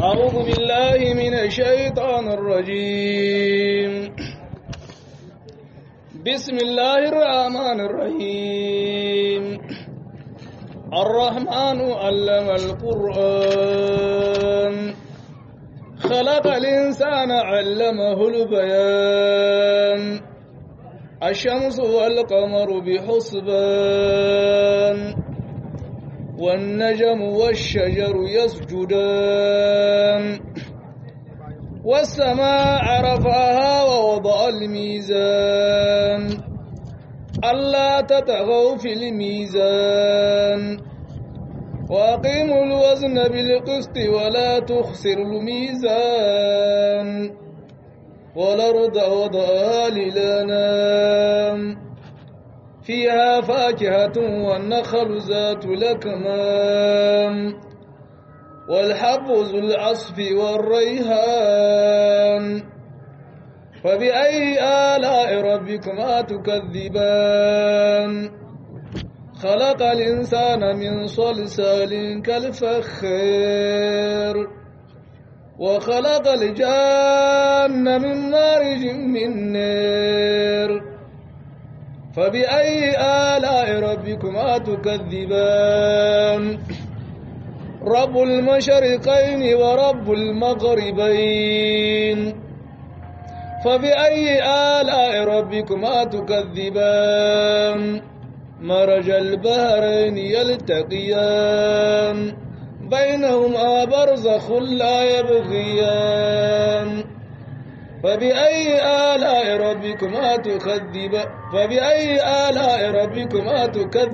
أعوذ بالله من الشيطان الرجيم بسم الله الرحمن الرحيم الرحمن علم القرآن خلق الإنسان علمه البيان الشمس والقمر بحسبان والنجم والشجر يسجدان والسماء رفعها ووضع الميزان ألا تطغوا في الميزان وأقيموا الوزن بالقسط ولا تخسروا الميزان والأرض وضعها للأنام فيها فاكهة والنخل ذات الأكمام والحب ذو العصف والريحان فبأي آلاء ربكما تكذبان خلق الإنسان من صلصال كالفخار وخلق الجان من مارج من نار فبأي آلاء ربكما تكذبان رب المشرقين ورب المغربين فبأي آلاء ربكما تكذبان مرج البحرين يلتقيان بينهما برزخ لا يبغيان فبأي آلاء ربكما تكذبان فبأي آلاء ربكما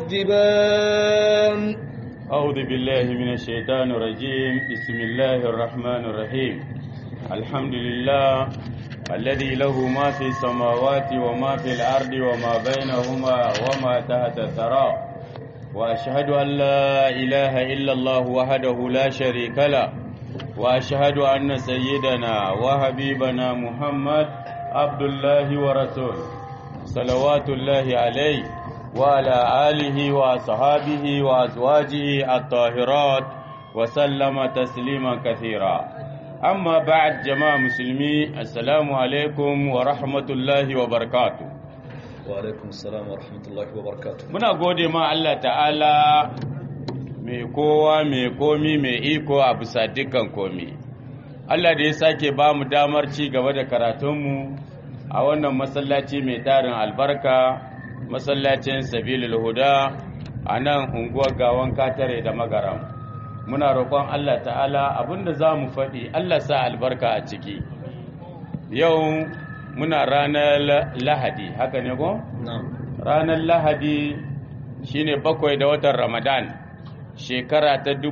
تكذبان أعوذ بالله من الشيطان الرجيم بسم الله الرحمن الرحيم الحمد لله الذي له ما في السماوات وما في الأرض وما بينهما وما تحت الثرى وأشهد أن لا إله إلا الله وحده لا شريك له وأشهد أن سيدنا وحبيبنا محمد عبد الله ورسوله صلوات الله عليه وعلى آله وأصحابه وأزواجه الطاهرات وسلم تسليما كثيرا أما بعد جماعة مسلمي السلام عليكم ورحمة الله وبركاته وعليكم السلام ورحمة الله وبركاته muna gode ma Allah ta'ala mai kowa mai komi mai iko a bisa dukkan komi Allah da ya sake ba mu damar ci gaba da karatunmu a wannan masallaci mai tarin albarka masallacin sabilul huda a nan unguwar gawan katare da magaram muna roƙon Allah ta'ala abinda za mu faɗi Allah sa albarka a ciki yau muna ranar lahadi haka ne ko? ranar lahadi shine bakwai da watan ramadan shekara ta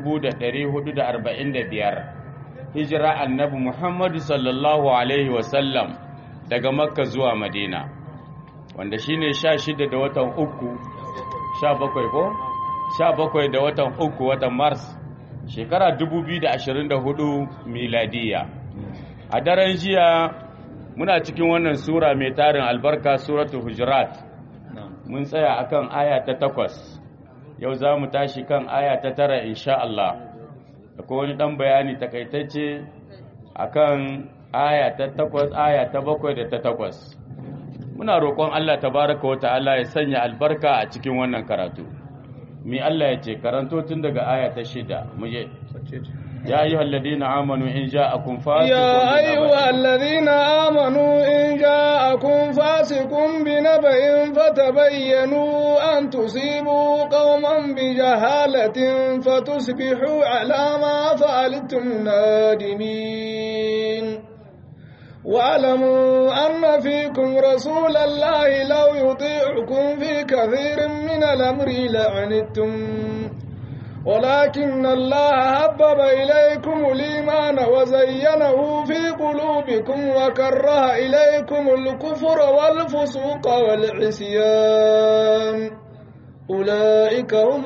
1445 hijira annabi muhammadu sallallahu alaihi wasallam daga makka zuwa madina wanda shine sha shida da watan uku sha bakwai ko? sha bakwai da watan uku watan mars shekara 2024 miladiya a daren jiya muna cikin wannan sura mai tarin albarka suratul hujurat mun tsaya akan aya ta takwas yau za mu tashi kan aya ta tara insha Allah akwai wani dan bayani takaitacce akan aya ta takwas aya ta bakwai da ta takwas muna roƙon Allah tabaraka wa ta'ala ya sanya albarka a cikin wannan karatu mi Allah ya ce karanto tun daga aya ta shida muje يا أيها الذين آمنوا إن جاءكم فاسق يا أيها الذين آمنوا إن جاءكم فاسق بنبأ فتبينوا أن تصيبوا قوما بجهالة فتصبحوا على ما فعلتم نادمين واعلموا أن فيكم رسول الله لو يطيعكم في كثير من الأمر لعنتم ولكن الله حبب إليكم الإيمان وزينه في قلوبكم وكره إليكم الكفر والفسوق والعصيان أولئك هم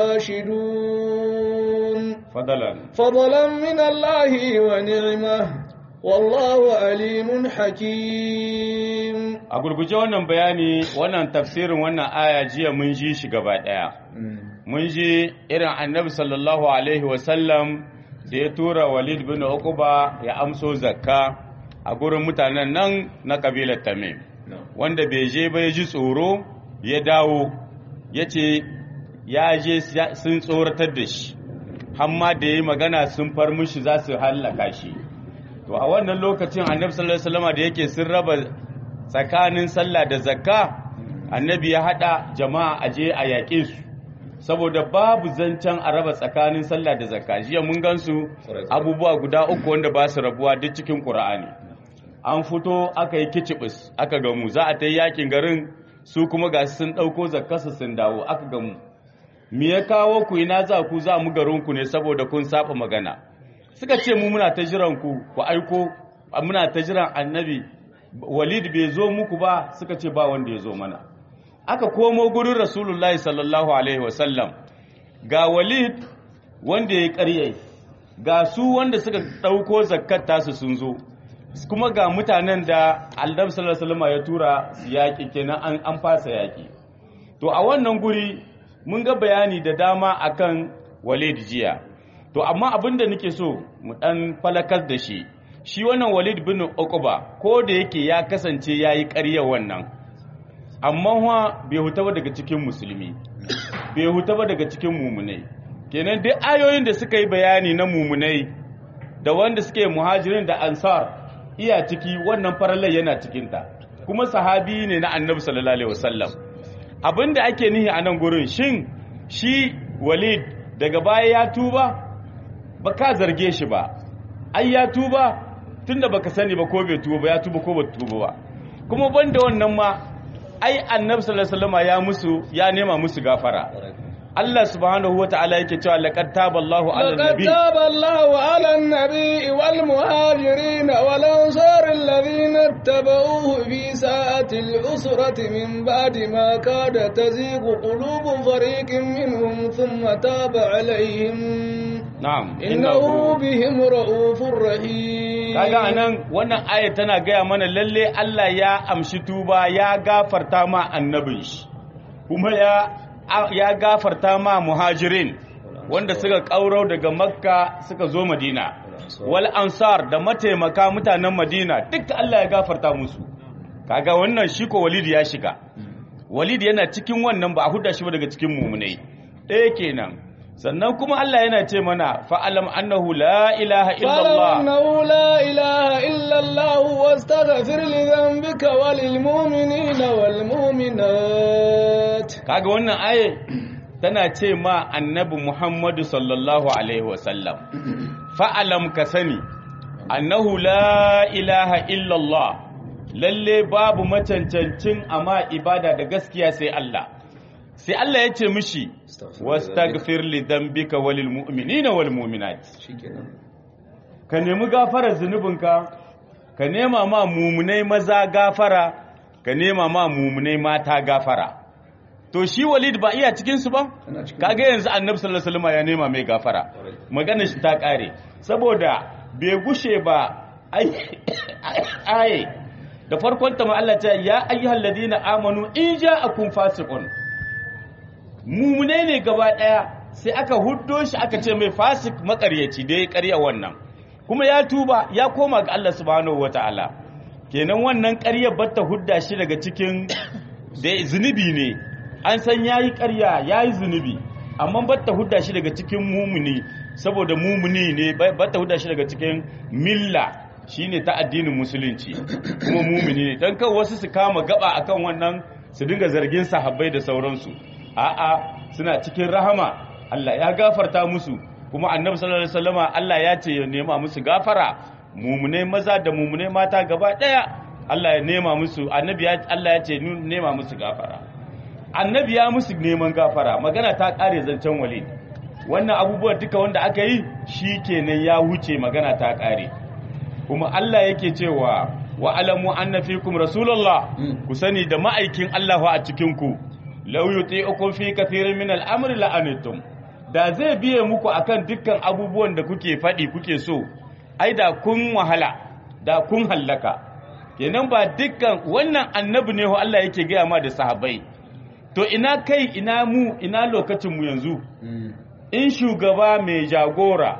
الراشدون فضلا فضلا من الله ونعمه والله عليم حكيم a gurguje wannan bayani wannan tafsirin wannan aya jiya mun ji shi gaba daya mun ji irin annabi sallallahu alaihi wasallam da ya tura walid bin uquba ya amso zakka a gurin mutanen nan na kabilar tamim wanda bai je ba ya ji tsoro ya dawo ya ce ya je sun tsoratar da shi hamma da ya yi magana sun far mushi za su hallaka shi to a wannan lokacin annabi sallallahu alaihi wasallam da yake sun raba tsakanin sallah da zakka annabi ya hada jama'a aje a yaƙe su saboda babu zancen a raba tsakanin sallah da zakka jiya mun gansu abubuwa guda uku wanda ba su rabuwa duk cikin qur'ani an fito aka yi kicibis aka gamu za a ta yi yakin garin su kuma ga sun ɗauko zakkarsu sun dawo aka gamu me ya kawo ku ina za ku za mu garinku ne saboda kun saba magana suka ce mu muna ta jiran ku ku aiko muna ta jiran annabi walid bai zo muku ba suka ce ba wanda ya zo mana aka komo gurin rasulullahi sallallahu alaihi wasallam ga walid wanda ya karye ga su wanda suka ɗauko zakkar tasu sun zo kuma ga mutanen da annabi sallallahu alaihi wasallam ya tura yaƙi kenan an fasa yaƙi to a wannan guri mun ga bayani da dama akan walid jiya to amma abin da nake so mu dan falakar da shi shi wannan walid bin uqba ko da yake ya kasance yayi ƙarya wannan amma wa bai huta ba daga cikin musulmi bai huta ba daga cikin mumunai kenan duk ayoyin da suka yi bayani na mumunai da wanda suke muhajirin da ansar iya ciki wannan farallai yana cikinta kuma sahabi ne na annabi sallallahu alaihi wasallam abinda ake nihi a nan gurin shin shi walid daga baya ya tuba ba ka zarge shi ba ai ya tuba tunda baka sani ba ko bai tuba ba ya tuba ko ba tuba ba kuma banda wannan ma ai annabi sallallahu alaihi wasallam ya musu ya nema musu gafara Allah subhanahu wa ta'ala yake cewa laqad taballahu 'ala لقد nabi تاب الله على النبي والمهاجرين والأنصار الذين اتبعوه في ساعة العسرة من بعد ما كاد تزيغ قلوب فريق منهم ثم تاب عليهم na'am إنه بهم رؤوف رحيم kaga anan wannan aya tana gaya mana lalle Allah ya amshi tuba ya gafarta ma annabin shi kuma ya ya gafarta ma muhajirin wanda suka kauro daga makka suka zo madina wal ansar da mataimaka mutanen madina duk Allah ya gafarta musu kaga wannan shi ko walid ya shiga walid yana cikin wannan ba a huda shi ba daga cikin mumunai ɗaya kenan sannan kuma Allah yana ce mana fa'alam annahu la ilaha فاعلم illallah أنه لا إله إلا الله واستغفر لذنبك وللمؤمنين والمؤمنات kaga wannan aye tana ce ma annabi Muhammadu sallallahu alaihi wasallam fa'alam ka sani annahu la ilaha illallah lalle babu macancancin amma ibada da gaskiya sai Allah sai Allah ya ce mishi wastaghfir li dhanbika walil mu'minina wal mu'minat ka nemi gafarar zunubinka ka nema ma mumunai maza gafara ka nema ma mumunai mata gafara to shi walid ba iya cikinsu ba kaga yanzu annabi sallallahu alaihi wasallam ya nema mai gafara magana shi ta kare saboda bai gushe ba ai ai da farkon ta ma Allah ta ya ayyuhal ladina amanu in ja'akum fasiqun mumune ne gaba daya sai aka huddo shi aka ce mai fasik makaryaci da ya karya wannan kuma ya tuba ya koma ga Allah subhanahu wataala kenan wannan ƙaryar batta hudda shi daga cikin da zunubi ne an san yayi ƙarya yayi zunubi amma batta hudda shi daga cikin mumuni saboda mumuni ne batta hudda shi daga cikin milla shine ta addinin musulunci kuma mumuni ne dan kan wasu su kama gaba akan wannan su dinga zargin sahabbai da sauransu a'a suna cikin rahama Allah ya gafarta musu kuma annabi sallallahu alaihi wasallama Allah ya ce ya nema musu gafara mumunai maza da mumunai mata gaba daya Allah ya nema musu annabi ya Allah ya ce nema musu gafara annabi ya musu neman gafara magana ta kare zancen walid wannan abubuwan duka wanda aka yi shikenan ya huce magana ta kare kuma Allah yake cewa wa alamu anna fikum rasulullah ku sani da ma'aikin Allah a cikin ku law yuti'ukum fi kathirin min al-amri la'anitum da zai biye muku akan dukkan abubuwan da kuke faɗi kuke so ai da kun wahala da kun hallaka kenan ba dukkan wannan annabi ne Allah yake gaya ma da sahabbai to ina kai ina mu ina lokacin mu yanzu in shugaba mai jagora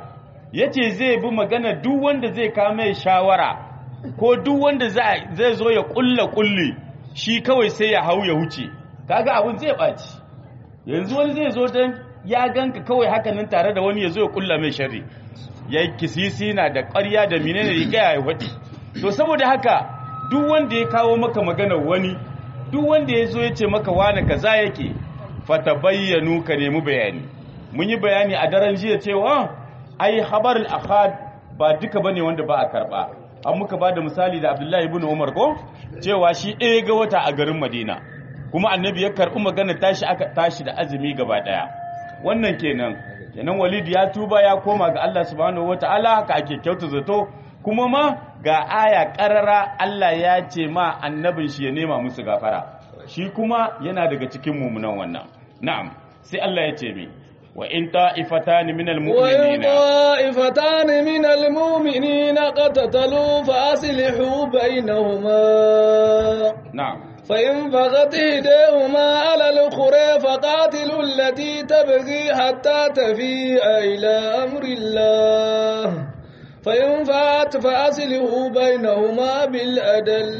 yace zai bi magana duk wanda zai kame shawara ko duk wanda zai zo ya kulla kulli shi kawai sai ya hau ya huce kaga abun zai baci yanzu wani zai zo dan ya ganka kawai hakanan tare da wani ya zo ya kulla mai sharri ya kisisi na da ƙarya da menene riga ya faɗi to saboda haka duk wanda ya kawo maka magana wani duk wanda ya zo ya ce maka wani kaza yake fata bayyanu ka nemi bayani mun yi bayani a daren jiya cewa ai habarul ahad ba duka bane wanda ba a karba an muka ba da misali da abdullahi ibn umar ko cewa shi ɗaya ga wata a garin madina kuma annabi ya karɓi magana tashi aka tashi da azumi gaba ɗaya wannan kenan kenan walid ya tuba ya koma ga allah subhanahu wataala haka ake kyauta zato kuma ma ga aya ƙarara allah ya ce ma annabin shi ya nema musu gafara shi kuma yana daga cikin mumunan wannan na'am sai allah ya ce mi وإن طائفتان من المؤمنين وإن طائفتان من المؤمنين قتتلوا فأصلحوا بينهما نعم فإن بغت إحداهما على الأخرى فقاتلوا التي تبغي حتى تفيء إلى أمر الله فإن فات فأصلحوا بينهما بالأدل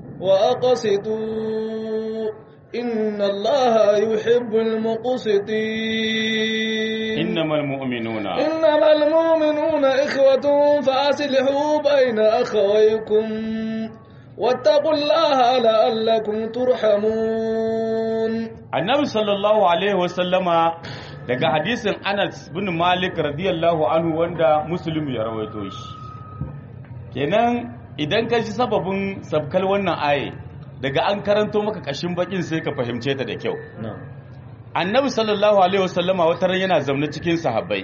وأقسطوا إن الله يحب المقسطين إنما المؤمنون إنما المؤمنون إخوة فأصلحوا بين أخويكم واتقوا الله لعلكم ترحمون annabi sallallahu alaihi wasallama daga hadisin anas bin malik radiyallahu anhu wanda muslim ya rawaito shi kenan idan ka ji sababin sabkal wannan aye daga an karanto maka kashin bakin sai ka fahimce ta da kyau annabi sallallahu alaihi wasallama wata ran yana zaune cikin sahabbai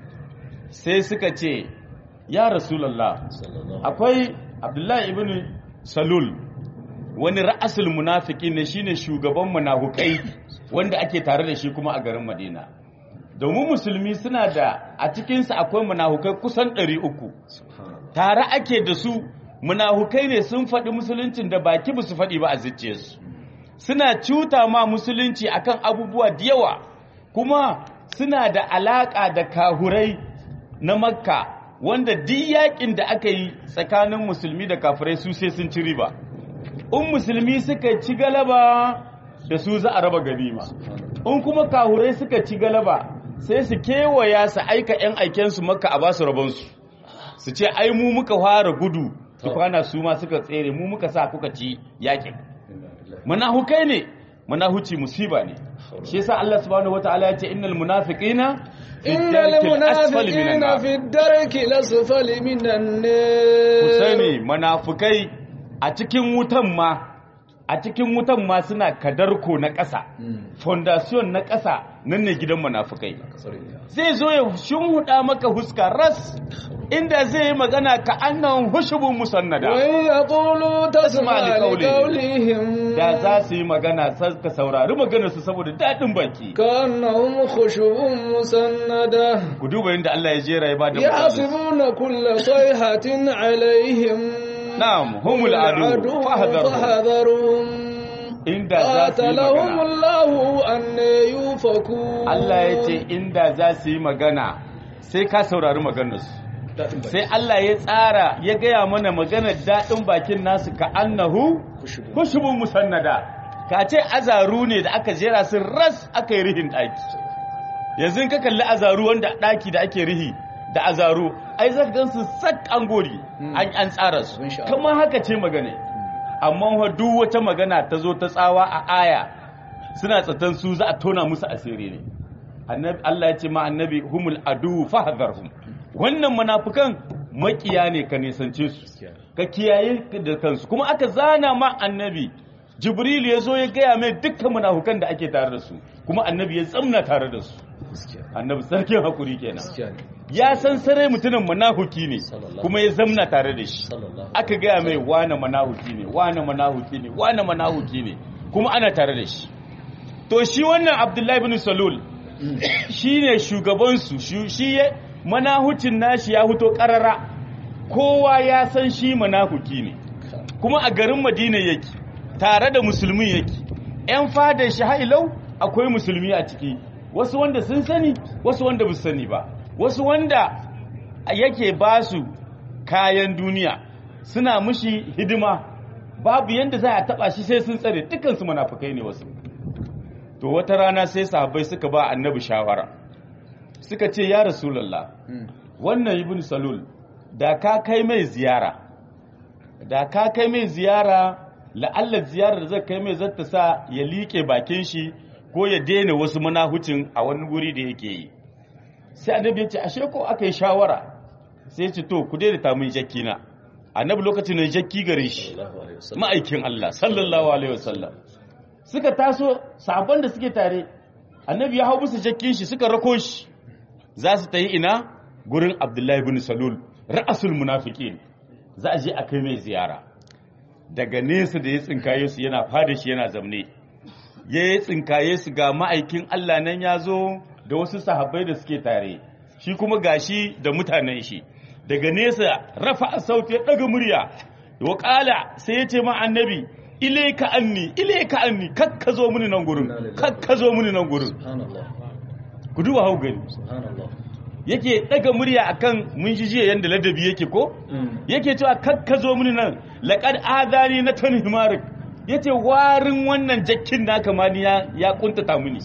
sai suka ce ya rasulullah akwai abdullahi ibn salul wani ra'asul munafiki ne shine shugaban munafukai wanda ake tare da shi kuma a garin Madina domin musulmi suna da a cikinsu akwai munafukai kusan 300 tare ake da su munafukai ne sun faɗi musuluncin da baki ba su faɗi ba a zuciyarsu suna cuta ma musulunci akan abubuwa da yawa kuma suna da alaƙa da kahurai na makka wanda duk yakin da aka yi tsakanin musulmi da kafirai su sai sun ci riba in musulmi suka ci galaba da su za a raba ganima in kuma kahurai suka ci galaba sai su kewaya su aika 'yan aikensu maka a basu rabonsu su ce ai mu muka fara gudu tukwana su ma suka tsere mu muka sa kuka ci yakin manahukai ne manahuci musiba ne shi yasa Allah subhanahu wataala ya ce innal munafiqina إن المنافقين في الدرك الأسفل من النار ku sani munafukai a cikin wutan ma a cikin wutan ma suna kadarko na ƙasa fondation na ƙasa nan ne gidan munafukai zai zo ya shimhuda maka huska ras inda zai yi magana ka annan hushubun musannada وإن يقولوا تسمع لقولهم da za su yi magana sai ka saurari maganar su saboda daɗin baki كأنهم خشب مسندة ku duba yadda Allah ya jera ya bada misali يحسبون كل صيحة عليهم na'am humul adu fahdharu فاحذرهم inda za su yi قاتلهم magana الله أن يوفكون Allah ya ce inda za su yi magana sai ka saurari maganarsu sai Allah ya tsara ya gaya mana maganar daɗin bakin nasu ka annahu kushubun musannada ka ce azaru ne da aka jera su ras aka yi rihin ɗaki yanzu ka kalli azaru wanda ɗaki da ake rihi da azaru ai zaka gan su sak an gori an an tsara su Insha Allah. kamar haka ce magana amma fa duk wata magana ta zo ta tsawa a aya suna tsatan su za a tona musu asiri ne annabi Allah ya ce ma annabi humul adu fahdharhum wannan munafikan makiya ne ka nisance su ka kiyaye da kansu kuma aka zana ma annabi jibril ya zo ya gaya mai dukkan munafukan da ake tare da su kuma annabi ya tsamna tare da su annabi sarkin hakuri kenan ya san sarai mutumin manahuki ne kuma ya zamna tare da shi aka gaya mai wane manahuki ne wane manahuki ne wane manahuki ne kuma ana tare da shi to shi wannan abdullahi bin salul shi ne shugabansu shi- shi ya manahucin nashi ya huto karara kowa ya san shi manahuki ne kuma a garin madina yake tare da musulmi yake ‘yan fadar shi hailau akwai musulmi a ciki wasu wanda sun sani wasu wanda ba su sani ba wasu wanda yake ba su kayan duniya suna mushi hidima babu yanda za a taba shi sai sun tsare dukansu munafukai ne wasu to wata rana sai sahabbai suka ba annabi shawara suka ce ya rasulullah wannan ibn salul da ka kai mai ziyara da ka kai mai ziyara la'allar ziyarar da zai kai mai zata sa ya liƙe bakin shi ko ya daina wasu manahucin a wani guri da yake yi sai annabi ya ce ashe ko aka yi shawara sai ya ce to ku daidaita min jakki na annabi lokacin da jakki gare shi ma'aikin Allah sallallahu alaihi wasallam suka taso sabon da suke tare annabi ya hau musu jakkin shi suka rako shi za su ta yi ina gurin abdullahi bin salul ra'asul munafiqin za a je a kai mai ziyara daga nesa da ya tsinkaye su yana fada shi yana zamne ya yi tsinkaye su ga ma'aikin Allah nan ya zo da wasu sahabbai da suke tare shi kuma gashi da mutanen shi daga nesa rafa a sauti ya ɗaga murya wa ƙala sai ya ce ma annabi ile ka anni ile ka anni kakka zo mini nan gurin kakka zo mini nan gurin ku duba hau gani yake daga murya akan mun ji jiya yanda ladabi yake ko yake cewa kakka zo mini nan laqad adani na tani himarik yace warin wannan jakkin naka ma ni ya ya kuntata mini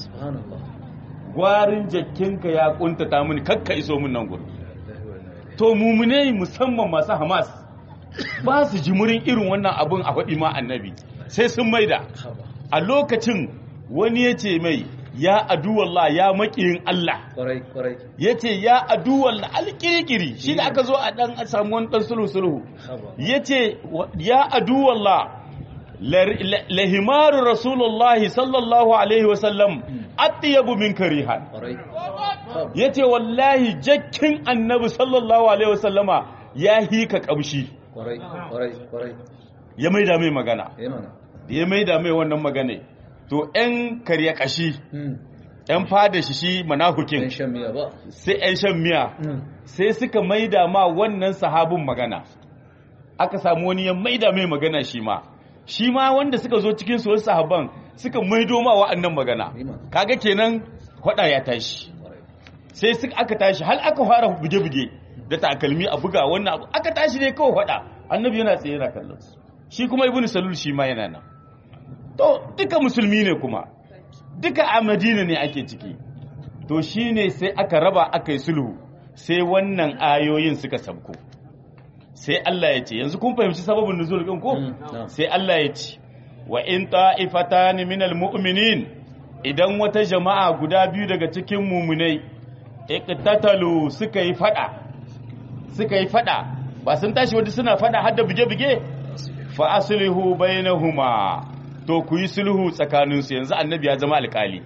warin jakkinka ya kuntata mini kakka iso min nan gurin to mumune musamman masu hamas ba su jimurin irin wannan abun a faɗi ma annabi sai sun maida a lokacin wani ya ce mai ya aduwallah ya makiyin Allah ya ce ya aduwallah alƙirƙiri shi da aka zo a ɗan samu wani ɗan sulhu-sulhu ya ce ya aduwallah lahimaru rasulullahi sallallahu alaihi wasallam attiyabu min karihan ya ce wallahi jakkin annabi sallallahu alaihi wasallama ya hika ƙamshi ya maida mai magana ya maida mai wannan magana to ‘yan karya kashi ‘yan fada shi shi manahukin sai ‘yan shan miya sai suka maida ma wannan sahabin magana aka samu wani ya maida mai magana shi ma shi ma wanda suka zo cikin su wasu sahaban suka maido ma wa'annan magana kaga kenan hwada ya tashi sai suka aka tashi hal aka fara buge-buge da takalmi a buga wannan abu aka tashi ne kawai hwada annabi yana tsaye yana kallon shi kuma ibnu salul shi ma yana nan to duka musulmi ne kuma duka a madina ne ake ciki to shine sai aka raba aka yi sulhu sai wannan ayoyin suka sabko sai Allah ya ce yanzu kun fahimci sababin nuzul din ko sai Allah ya ce wa in ta'ifatan minal mu'minin idan wata jama'a guda biyu daga cikin mumunai iqtatalu suka yi fada suka yi fada ba sun tashi wadda suna fada har da buge-buge fa aslihu bainahuma to ku yi sulhu tsakaninsu yanzu annabi ya zama alkali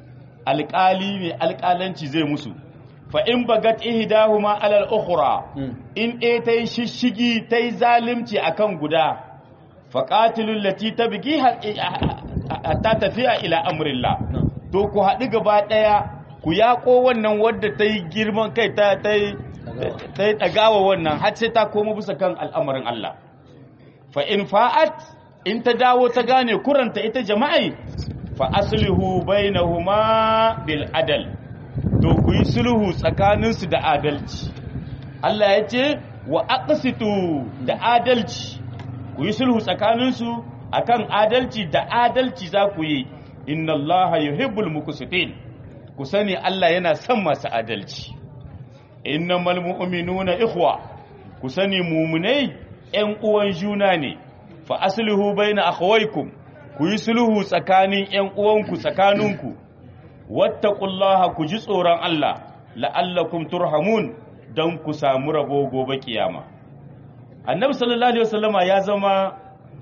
alkali mai alkalanci zai musu fa in bagat ihdahuma alal ukhra in ɗaya ta yi shishigi ta yi zalimci akan guda fa qatilul lati tabghi hatta tafiya ila amrillah to ku haɗu gaba ɗaya ku yaƙo wannan wadda ta yi girman kai ta yi ɗagawa wannan har sai ta koma bisa kan al'amarin Allah fa in fa'at in ta dawo ta gane kuranta ita jama'i fa aslihu bainahuma bil adal to ku yi sulhu tsakaninsu da adalci Allah ya ce wa aqsitu da adalci ku yi sulhu tsakaninsu akan adalci da adalci za ku yi inna Allah yuhibbul muqsitin ku sani Allah yana son masu adalci innamal mu'minuna ikhwa ku sani mu'minai ƴan uwan juna ne fa aslihu baina akhawaykum ku yi sulhu tsakanin ƴan uwanku tsakaninku wattaqullaha ku ji tsoron Allah la'allakum turhamun dan ku samu rabo gobe kiyama annabi sallallahu alaihi wasallama ya zama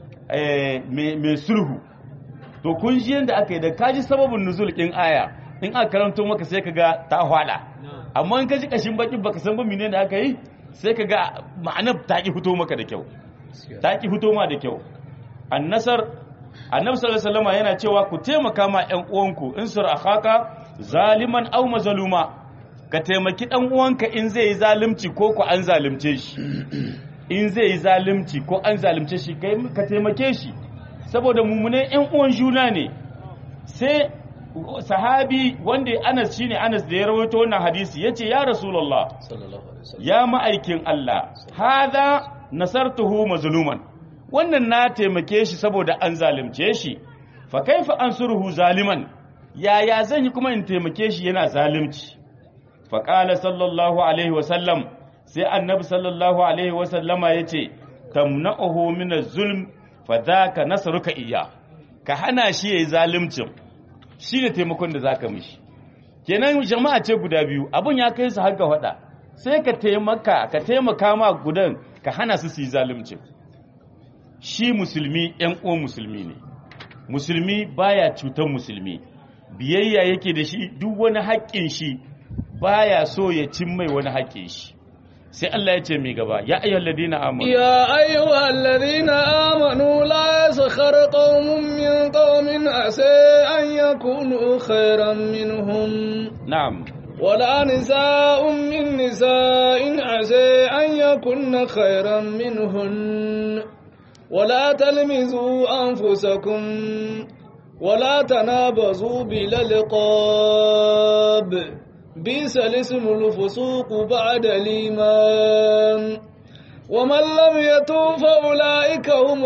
mai sulhu to kun ji yanda aka yi da kaji sababin nuzul din aya in aka karanto maka sai kaga ta hwada amma in ka ji kashin bakin baka san ba menene aka yi sai kaga ma'anar ta ki fito maka da kyau ta ki fito ma da kyau annasar annabi sallallahu alaihi wasallam yana cewa ku taimaka ma ƴan uwanku in sur akhaka zaliman aw mazluma ka taimaki dan uwanka in zai yi zalunci ko ku an zalunce shi in zai yi zalunci ko an zalunce shi kai ka taimake shi saboda mumune ƴan uwan juna ne sai sahabi wanda Anas shine Anas da ya rawaito wannan hadisi yace ya Rasulullah ya ma'aikin Allah hadha nasartuhu mazluman wannan na taimake shi saboda an zalunce shi fa kaifa ansuruhu zaliman yaya zan yi kuma in taimake shi yana zalunci fa qala sallallahu alaihi wa sallam sai annabi sallallahu alaihi wa sallama yace tamna'uhu min az-zulm fa dhaka nasruka iya ka hana shi yayi zaluncin shine taimakon da zaka mishi kenan jama'a ce guda biyu abun ya kai su har ga hada sai ka taimaka ka taimaka ma gudan ka hana su su yi zalunci shi musulmi ‘yan uwan musulmi ne musulmi baya cutar musulmi biyayya yake da shi duk wani haƙƙin shi baya so ya cin mai wani haƙƙin shi sai Allah ya ce mai gaba ya ayyuhal ladina amanu ya ayyuhal ladina amanu la yaskhar qaumun min qaumin asa an yakunu khairan minhum na'am ولا نساء من نساء عسى أن يكن خيرا منهن ولا تلمزوا أنفسكم ولا تنابزوا بالألقاب بئس الاسم الفسوق بعد الإيمان ومن لم يتوب فأولئك هم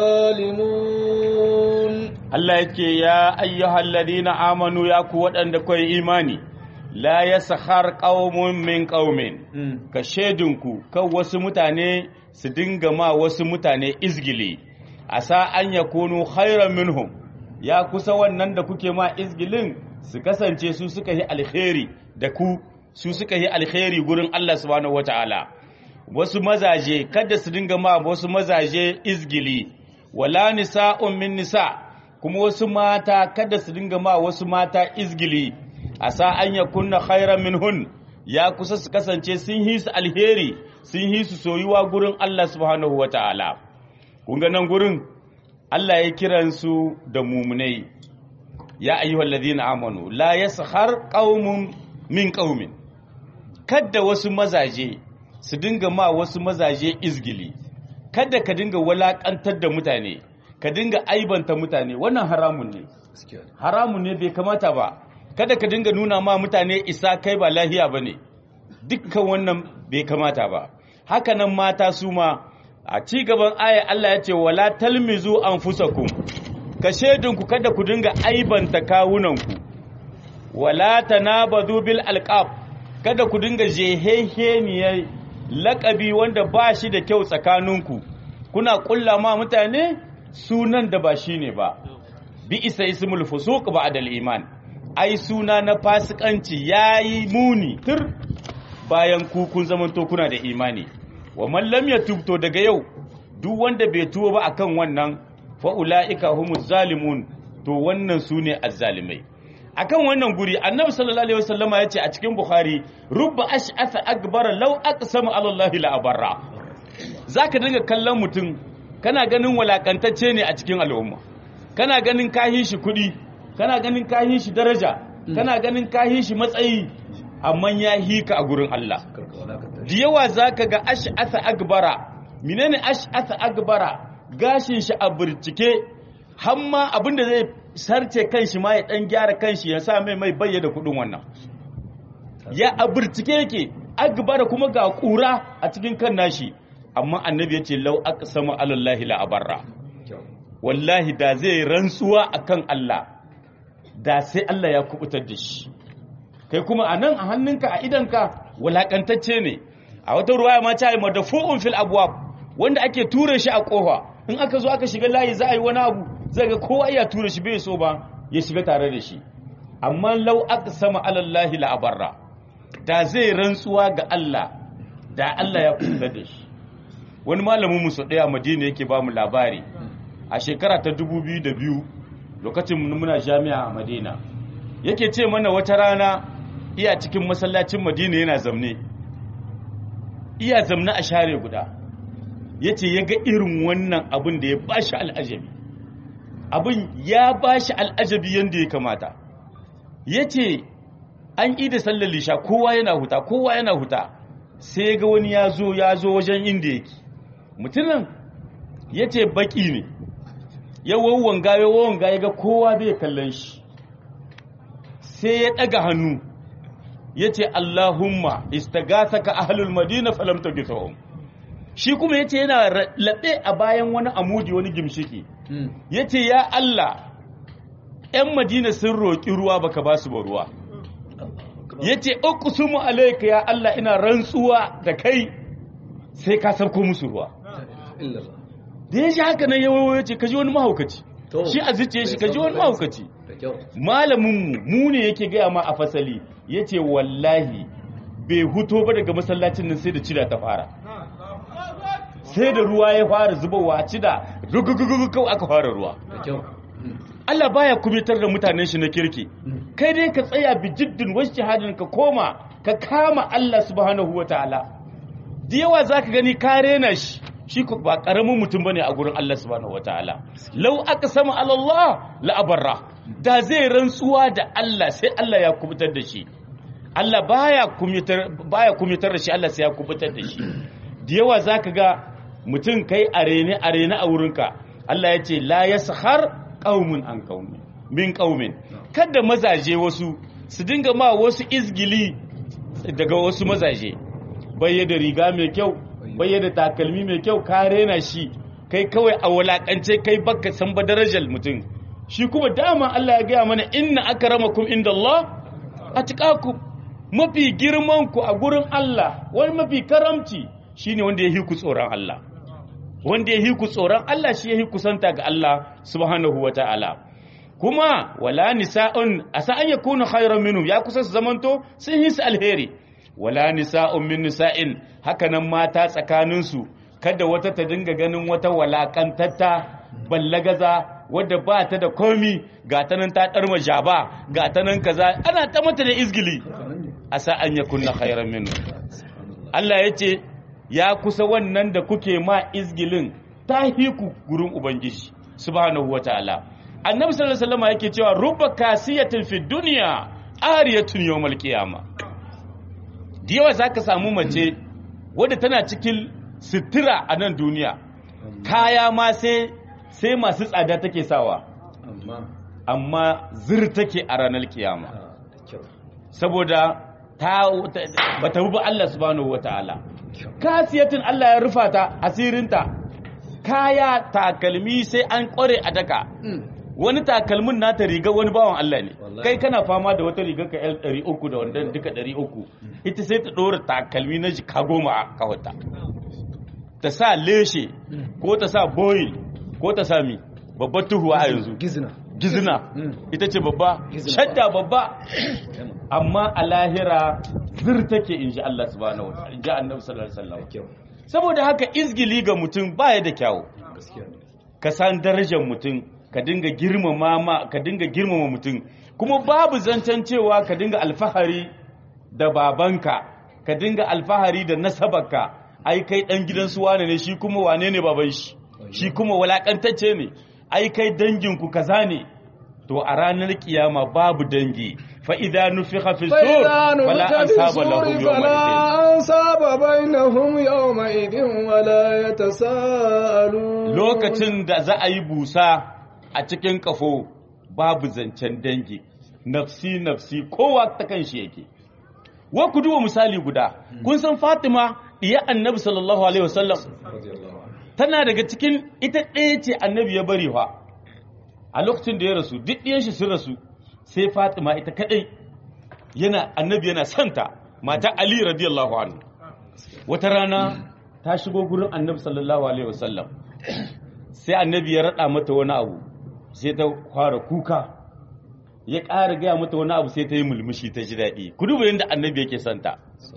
الظالمون Allah yake ya ayyuhal ladina amanu ya ku waɗanda kai imani la yaskhar qaumun min qaumin ka shedinku kan wasu mutane su dinga ma wasu mutane izgili asa an yakunu khairan minhum ya kusa wannan da kuke ma izgilin su kasance su suka yi alkhairi da ku su suka yi alkhairi gurin Allah subhanahu wataala wasu mazaje kada su dinga ma wasu mazaje izgili wala nisa'un min nisa' kuma wasu mata kada su dinga ma wasu mata izgili a sa an ya kunna khairan minhun ya kusa su kasance sun yi su alheri sun yi su soyuwa gurin Allah subhanahu wa ta'ala kun ga nan gurin Allah ya kiran su da mumunai ya ayyuhal ladina amanu la yaskhar qaumun min qaumin kada wasu mazaje su dinga ma wasu mazaje izgili kada ka dinga walakantar da mutane ka dinga aibanta mutane wannan haramun ne haramun ne bai kamata ba kada ka dinga nuna ma mutane isa kai ba lahiya ba ne dukkan wannan bai kamata ba haka nan mata su ma a ci gaban aya Allah ya ce wala talmizu anfusakum ka shedinku kada ku dinga aibanta kawunanku wala tanabadu bil alqab kada ku dinga jeheheniyar laƙabi wanda ba shi da kyau tsakaninku kuna ƙulla ma mutane sunan da ba shi ne ba bi isa ismul fusuq ba'da al-iman ai suna na fasikanci yayi muni tur bayan ku kun zamanto kuna da imani wa man lam yatub to daga yau duk wanda bai tuwo ba akan wannan fa ulaika humuz zalimun to wannan sune azzalimai akan wannan guri annabi sallallahu alaihi wasallama yace a cikin bukhari rubba ash'atha akbar law aqsama ala allahi la abarra zaka dinga kallon mutum kana ganin walakantacce ne a cikin al'umma kana ganin kahin shi kuɗi kana ganin kahin shi daraja kana ganin kahin shi matsayi amma ya hika a gurin Allah da yawa zaka ga ash'atha akbara menene ash'atha akbara gashin shi a burcike hamma abinda zai sarce kanshi ma ya dan gyara kanshi ya sa mai mai bayyana kudin wannan ya a burcike yake akbara kuma ga kura a cikin kan nashi amma annabi ya ce lau aka sama alallahi la'abarra wallahi da zai rantsuwa akan Allah da sai Allah ya kubutar da shi kai kuma a nan a hannunka a idanka walakantacce ne a wata ruwaya ma ta yi madafu'un fil abwab wanda ake ture shi a kofa in aka zo aka shiga layi za a yi wani abu zai ga kowa iya ture shi bai so ba ya shiga tare da shi amma lau aka sama alallahi la'abarra da zai rantsuwa ga Allah da Allah ya kubutar da shi wani malamin musu ɗaya madina yake ba mu labari a shekara ta 2002 lokacin muna jami'a a madina yake ce mana wata rana iya cikin masallacin madina yana zamne iya zamne a share guda ya ce ya ga irin wannan abin da ya ba shi al'ajabi abin ya ba shi al'ajabi yadda ya kamata ya ce an ƙi da sallar lisha kowa yana huta kowa yana huta sai ga wani ya zo ya zo wajen inda yake mutumin ya ce baki ne ya wawon gaye wawon gaye ga kowa bai kallon shi sai ya ɗaga hannu ya ce Allahumma istagathaka ahlul madina falam tagithum shi kuma yace yana laɓe a bayan wani amudi wani gimshiki yace ya Allah ‘yan madina sun roƙi ruwa baka ba su ba ruwa ya ce uqsumu alayka ya Allah ina rantsuwa da kai sai ka sauko musu ruwa da ya shi haka nan yawo ya ce kaji wani mahaukaci shi a zuciya shi kaji wani mahaukaci malaminmu mu ne yake gaya ma a fasali ya ce wallahi bai huto ba daga masallacin nan sai da cida ta fara sai da ruwa ya fara zubowa a cida rugugugugu kawai aka fara ruwa Allah baya kumitar da mutanen shi na kirki kai dai ka tsaya bi jiddin wasu jihadin ka koma ka kama Allah subhanahu wa ta'ala da yawa za ka gani ka rena shi shi ba karamin mutum bane a gurin Allah subhanahu wa ta'ala lau aka sama Allah la'abarra da zai rantsuwa da Allah sai Allah ya kubutar da shi Allah baya kumitar baya kumitar da shi Allah sai ya kubutar da shi da yawa za ka ga mutum kai arene arene a wurinka Allah ya ce la yaskhar qaumun an qaumi min qaumin kada mazaje wasu su dinga ma wasu izgili daga wasu mazaje bayyana riga mai kyau bayyana takalmi mai kyau ka rena shi kai kawai a walakance kai baka san ba darajar mutum shi kuma dama Allah ya gaya mana inna akramakum indallah atqakum mafi girman ku a gurin Allah wani mafi karamci shine wanda ya hi ku tsoron Allah wanda ya hi ku tsoron Allah shi ya hi kusanta ga Allah subhanahu wata'ala kuma wala nisa'un asa an yakunu khayran minhum ya kusa su zamanto sun yi su alheri wala nisa'un min nisa'in hakanan mata tsakanin su kada wata ta dinga ganin wata walakantatta ballagaza wadda ba ta da komi ga ta nan ta darma jaba ga ta nan kaza ana ta mata da izgili asa an yakunna khayran minhum Allah yace ya kusa wannan da kuke ma izgilin ta hiku gurin ubangiji subhanahu wataala annabi sallallahu alaihi wasallam yake cewa rubba kasiyatin fi dunya ariyatun yawmal qiyama da yawa zaka samu mace wadda tana cikin sitira a nan duniya kaya ma sai sai masu tsada take sawa amma zir take a ranar kiyama saboda ta bata bi Allah subhanahu wataala kasiyatin Allah ya rufa ta asirinta kaya takalmi sai an kware a daka wani takalmin nata riga wani bawan Allah ne kai kana fama da wata riga ka L 300 da wanda duka 300 ita sai ta dora takalmi na jika goma a kawata ta sa leshe ko ta sa boil ko ta sa mi babbar tuhuwa a yanzu gizna gizina ita ce babba shadda babba amma a lahira zir take in ji Allah subhanahu wa ta'ala in ji annabi sallallahu alaihi wasallam saboda haka izgili ga mutum baya da kyawu ka san darajar mutum ka dinga girmama ma ka dinga girmama mutum kuma babu zancen cewa ka dinga alfahari da babanka ka dinga alfahari da nasabarka ai kai dan gidan su wane ne shi kuma wane ne baban shi shi kuma walakantacce ne ai kai danginku kaza ne to a ranar kiyama babu dangi fa idza nufikha fi sur fala ansaba lahum yawma ansaba bainahum yawma idin wala yatasaalu lokacin da za a yi busa a cikin kafo babu zancen dangi nafsi nafsi kowa ta kanshi yake wa ku duba misali guda kun san Fatima iya annabi sallallahu alaihi wasallam tana daga cikin ita ɗaya ce annabi ya bari fa a lokacin da ya rasu duk ɗiyan shi sun rasu sai fatima ita kaɗai yana annabi yana santa mata ali radiyallahu anhu wata rana ta shigo gurin annabi sallallahu alaihi wasallam sai annabi ya raɗa mata wani abu sai ta fara kuka ya ƙara gaya mata wani abu sai ta yi mulmushi ta ji daɗi ku duba yadda annabi yake santa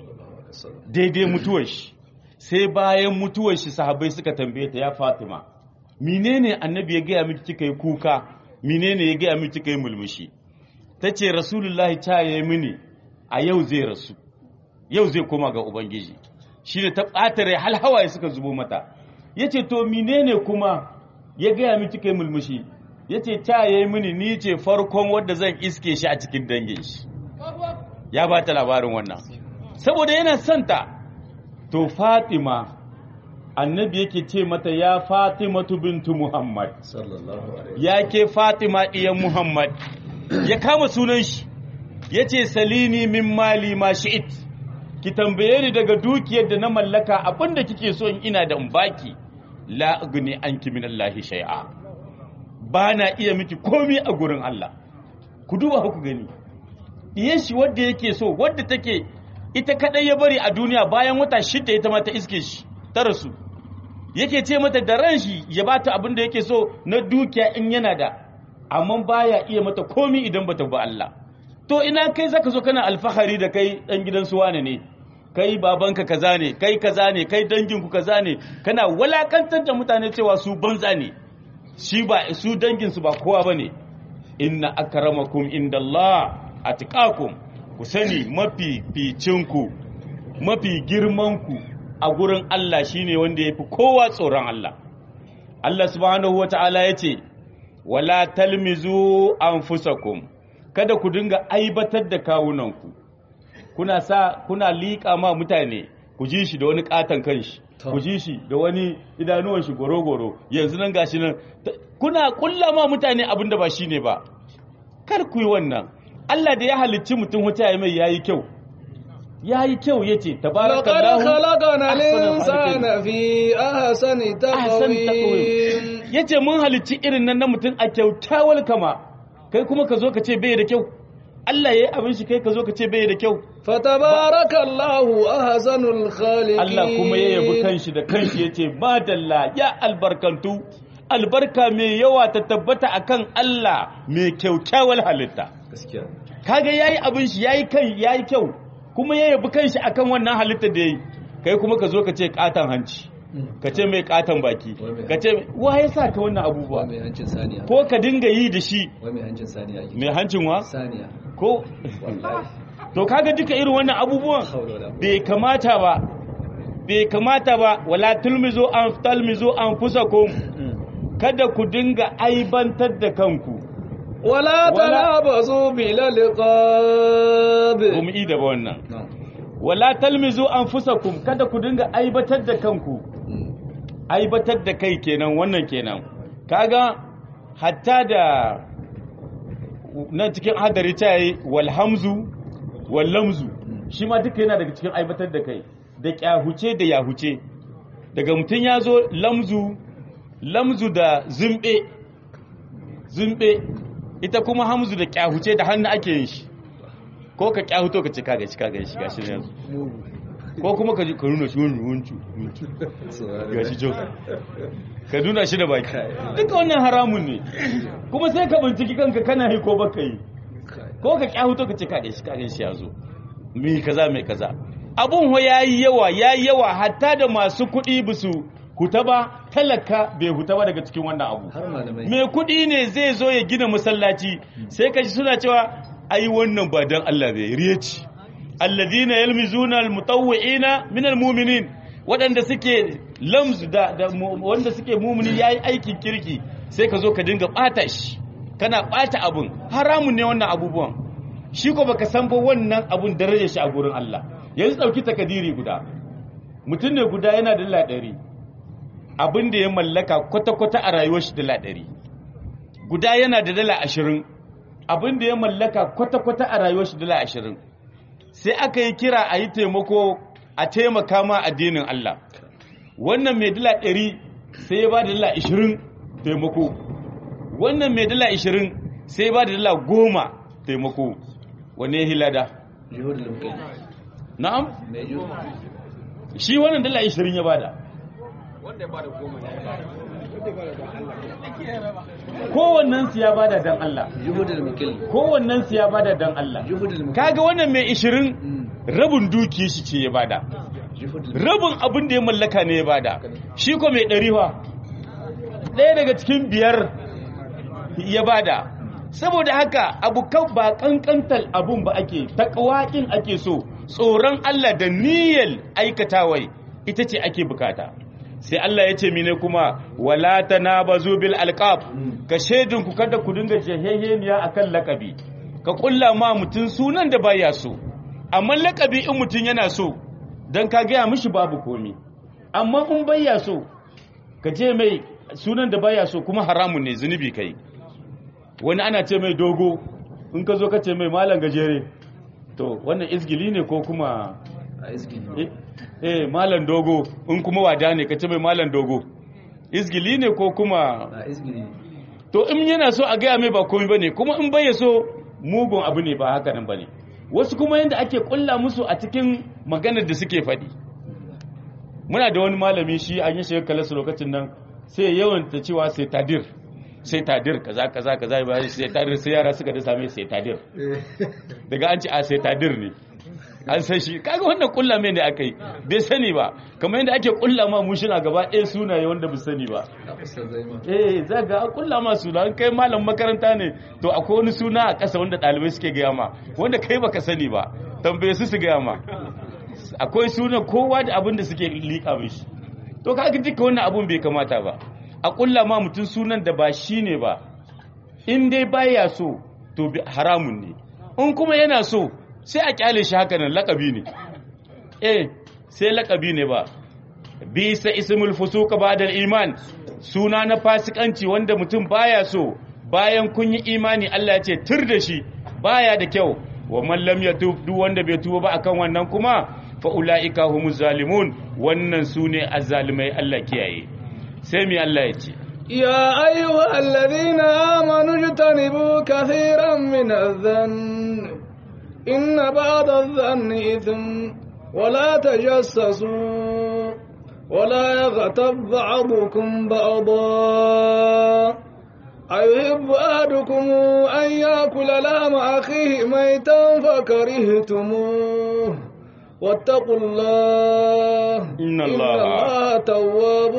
daidai mutuwar shi sai bayan mutuwar shi sahabbai suka tambaye ta ya Fatima menene annabi ya gaya miki kika yi kuka menene ya gaya miki kika yi mulmushi tace rasulullahi ta yayi mini a yau zai rasu yau zai koma ga ubangiji shine ta ɓata rai hal hawaye suka zubo mata yace to menene kuma ya gaya miki kika yi mulmushi yace ta yayi mini ni ce farkon wanda zan iske shi a cikin dangin shi ya ba ta labarin wannan saboda yana santa to Fatima annabi yake ce mata ya Fatimatu bintu Muhammad ya ke Fatima ɗiyan Muhammad ya kama sunan shi yace salini min mali ma shi'it ki tambaye ni daga dukiyar da na mallaka abinda kike so in ina da in baki la agni anki min Allah shay'a ba na iya miki komai a gurin Allah ku duba ku gani diyan shi wanda yake so wanda take ita kadai ya bari a duniya bayan wata shida ita ma ta iske shi ta rasu yake ce mata da ran shi ya bata abin da yake so na dukiya in yana da amma baya iya mata komai idan bata ba Allah to ina kai zaka zo kana alfahari da kai dan gidan su wane ne kai babanka kaza ne kai kaza ne kai danginku kaza ne kana walakantar da mutane cewa su banza ne shi ba su dangin su ba kowa bane inna akramakum indallah atqakum ku sani mafi ficinku mafi girmanku a gurin Allah shine wanda yafi kowa tsoron Allah Allah subhanahu wata'ala yace wala talmizu anfusakum kada ku dinga aibatar da kawunanku kuna sa kuna liƙa ma mutane ku ji shi da wani katon kanshi ku ji shi da wani idanuwan shi goro-goro yanzu nan gashi nan kuna kulla ma mutane abin da ba shine ba kar ku yi wannan Allah da ya halicci mutum wata ya mai yayi kyau yayi kyau yace لقد tabarakallahu خلقنا ahsanul الإنسان khaliqin. في أحسن ahsan تقويم taqwim yace mun halicci irin nan na mutum a kyautawar kama kai kuma ka zo ka ce bai da kyau Allah yayi abin shi kai ka zo ka ce bai da kyau فتبارك الله أحسن الخالقين Allah kuma ya yabi kanshi da kanshi yace ba dalla ya albarkantu albarka mai yawa ta tabbata akan Allah mai kyaukyawar halitta gaskiya kaga yayi abin shi yayi kan yayi kyau kuma ya yabi kanshi akan wannan halitta da yayi kai kuma ka zo ka ce katan hanci ka ce mai katan baki ka ce wa ya sa ka wannan abubuwa mai hancin saniya ko ka dinga yi da shi wai mai hancin saniya ake mai hancin wa saniya ko wallahi to kaga duka irin wannan abubuwan haula wala bai kamata ba bai kamata ba wala tulmizu an talmizu anfusakum kada ku dinga aibantar da kanku ولا تنابزوا بالألقاب ba mu yi da ba wannan نعم. wala talmizu anfusakum kada ku dinga aibatar da kanku aibatar da kai kenan wannan kenan kaga hatta da nan cikin hadari ta yi walhamzu wallamzu shi ma duka yana daga cikin aibatar da kai da kyahuce da yahuce daga mutum ya zo lamzu lamzu da zumbe zumbe ita kuma hamzu da kyahuce da hannu ake yin shi ko ka kyahuto ka ce ka gashi ka gashi gashi ne yanzu ko kuma ka ji ka nuna shi wani wuncu wuncu gashi jo ka nuna shi da baki duka wannan haramun ne kuma sai ka binciki kanka kana yi ko baka yi ko ka kyahuto ka ce ka gashi ka gashi ya zo mi kaza mai kaza abun ho yayi yawa yayi yawa hatta da masu kuɗi bisu huta ba talaka bai huta ba daga cikin wannan abu har malamai mai kuɗi ne zai zo ya gina masallaci sai ka ji suna cewa ai wannan ba dan Allah bai riya ce alladhina yalmizuna almutawwi'ina min almu'minin waɗanda suke lamz da, da mu- wanda suke mumuni yayi aikin kirki sai ka zo ka dinga bata shi kana bata abun haramun ne wannan abubuwan shi ko baka san ba wannan abun darajar shi a gurin Allah yanzu dauki takadiri guda mutum ne guda yana da dala ɗari abin da ya mallaka kwata-kwata a rayuwar shi dala ɗari guda yana da dala ashirin abin da ya mallaka kwata-kwata a rayuwar shi dala ashirin sai aka yi kira a yi taimako a taimaka ma addinin Allah wannan mai dala ɗari sai ya ba da dala ashirin taimako wannan mai dala ashirin sai ya ba da dala goma taimako wane ya hilada juhud lumkai na'am mai juhud shi wannan dala ashirin ya bada kowannen su ya bada dan Allah juhud lumkai kowannen su ya bada dan Allah juhud lumkai kaga wannan mai 20 rabin dukiyar shi ce ya bada juhud rabin abin da ya mallaka ne ya bada shi ko mai ɗari fa ɗaya daga cikin biyar ya bada saboda haka abu kan ba kankantar abun ba ake takawakin ake so tsoron Allah da niyyar aikatawai ita ce ake bukata sai Allah ya ce mine kuma wala tanabazu bil alqab ka shedin ku kada ku dinga jaheheniya akan lakabi ka kulla ma mutun sunan da baya so amma lakabi in mutun yana so dan ka gaya mishi babu komi amma in baya so ka je mai sunan da baya so kuma haramun ne zunubi kai wani ana ce mai dogo in ka zo ka ce mai malam gajere to wannan izgili ne ko kuma a iski eh, eh malam dogo in kuma wada ne ka ce mai malam dogo izgili ne ko kuma a iski ne to in yana so a gaya mai ba komai bane kuma in bai so mugun abu ne ba haka nan bane wasu kuma yanda ake kulla musu a cikin maganar da suke faɗi muna da wani malami shi an yi shiga kalasu lokacin nan sai yawan ta cewa sai tadir sai tadir kaza kaza kaza ba sai tadir sai yara suka da same sai tadir daga an ce a sai tadir ne an san shi kaga wannan kulla mai ne akai bai sani ba kamar yadda ake kulla ma mushina gaba ɗaya sunaye wanda bai sani ba a fuskar zai ma eh za ga an kulla ma suna an kai malam makaranta ne to akwai wani suna a ƙasa wanda ɗalibai suke gaya ma wanda kai baka sani ba tambaye su su gaya ma akwai suna kowa da abin da suke liƙa mishi to kaga duka wannan abun bai kamata ba a kulla ma mutum sunan da ba shi ne ba in dai baya so to bi- haramun ne in kuma yana so sai a kyale shi haka nan lakabi ne eh sai lakabi ne ba bisa ismul fusuka ba'da iman suna na fasikanci wanda mutum baya so bayan kun yi imani Allah ya ce tur da shi baya da kyau wa man lam yatub duk wanda bai tuba ba akan wannan kuma fa ulaika humuz zalimun wannan sune azzalimai Allah kiyaye sai mi Allah ya ce يا أيها الذين آمنوا اجتنبوا كثيرا من الظن إن بعض الظن إثم ولا تجسسوا ولا يغتب بعضكم بعضا أيحب أحدكم أن يأكل لحم أخيه ميتا فكرهتموه واتقوا الله إن الله- تواب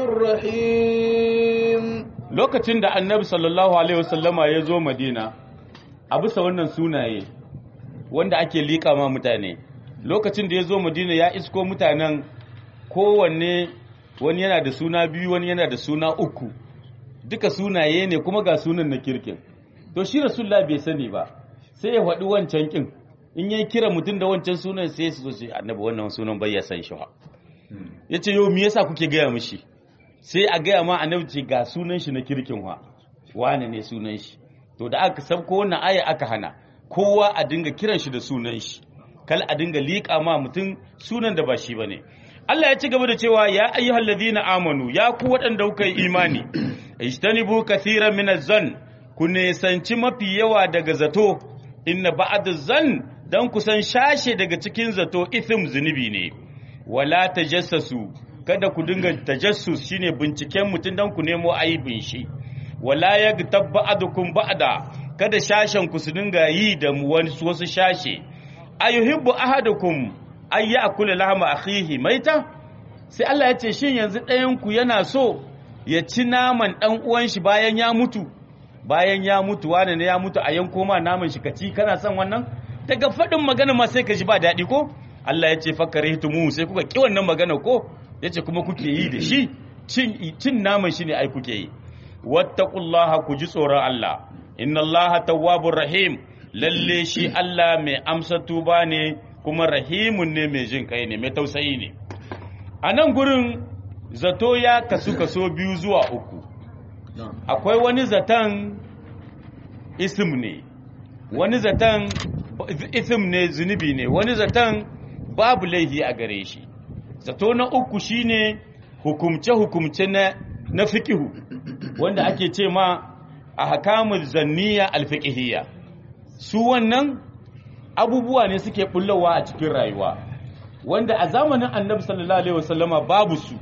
رحيم lokacin da annabi sallallahu alaihi wasallama ya zo madina a bisa wannan sunaye wanda ake liƙa ma mutane lokacin da ya zo madina ya isko mutanen kowanne wani yana da suna biyu wani yana da suna uku duka sunaye ne kuma ga sunan na kirkin to shi rasulullah bai sani ba sai ya faɗi wancan kin in yayi kira mutum da wancan sunan sai su zo su ce, annabi wannan sunan bai ya san shi ba yace yau me yasa kuke gaya mishi sai a gaya ma annabi ce ga sunan shi na kirkin wa wane ne sunan shi to da aka sabko wannan aya aka hana kowa a dinga kiran shi da sunan shi kal a dinga liƙa ma mutum sunan da ba shi bane Allah ya ci gaba da cewa ya ayyuhal ladina amanu ya ku waɗanda kuka yi imani ijtanibu kathiran min zan ku nesanci mafi yawa daga zato inna ba'd zan dan kusan shashe daga cikin zato ithim zunubi ne wala tajassasu kada ku dinga tajassus shine binciken mutum dan ku nemo aibin shi wala yagtab ba'dukum ba'da kada shashen ku su dinga yi da mu wani- wasu shashe ayuhibbu ahadukum ay ya'kula lahma akhihi maita sai Allah ya ce shin yanzu ɗayan ku yana so ya ci naman dan uwan shi bayan ya mutu bayan ya mutu wane ne ya mutu a yanko ma naman shi ka ci kana son wannan daga faɗin magana ma sai ka ji ba daɗi ko Allah ya ce fakarihtumu sai kuka ki wannan magana ko yace kuma kuke yi da shi cin cin naman shi ne ai kuke yi wattaqullaha ku ji tsoron Allah inna Allaha tawwabur rahim lalle shi Allah mai amsa tuba ne kuma rahimun ne mai jin kai ne mai tausayi ne a nan gurin zato ya kasu kaso biyu zuwa uku akwai wani zaton isim ne wani zaton isim ne zunubi ne wani zaton babu laifi a gare shi zato na uku shine hukumce-hukumce na na fikihu wanda ake ce ma a hakamul zanniya alfiqhiyya su wannan abubuwa ne suke bullowa a cikin rayuwa wanda a zamanin annabi sallallahu alaihi wasallama babu su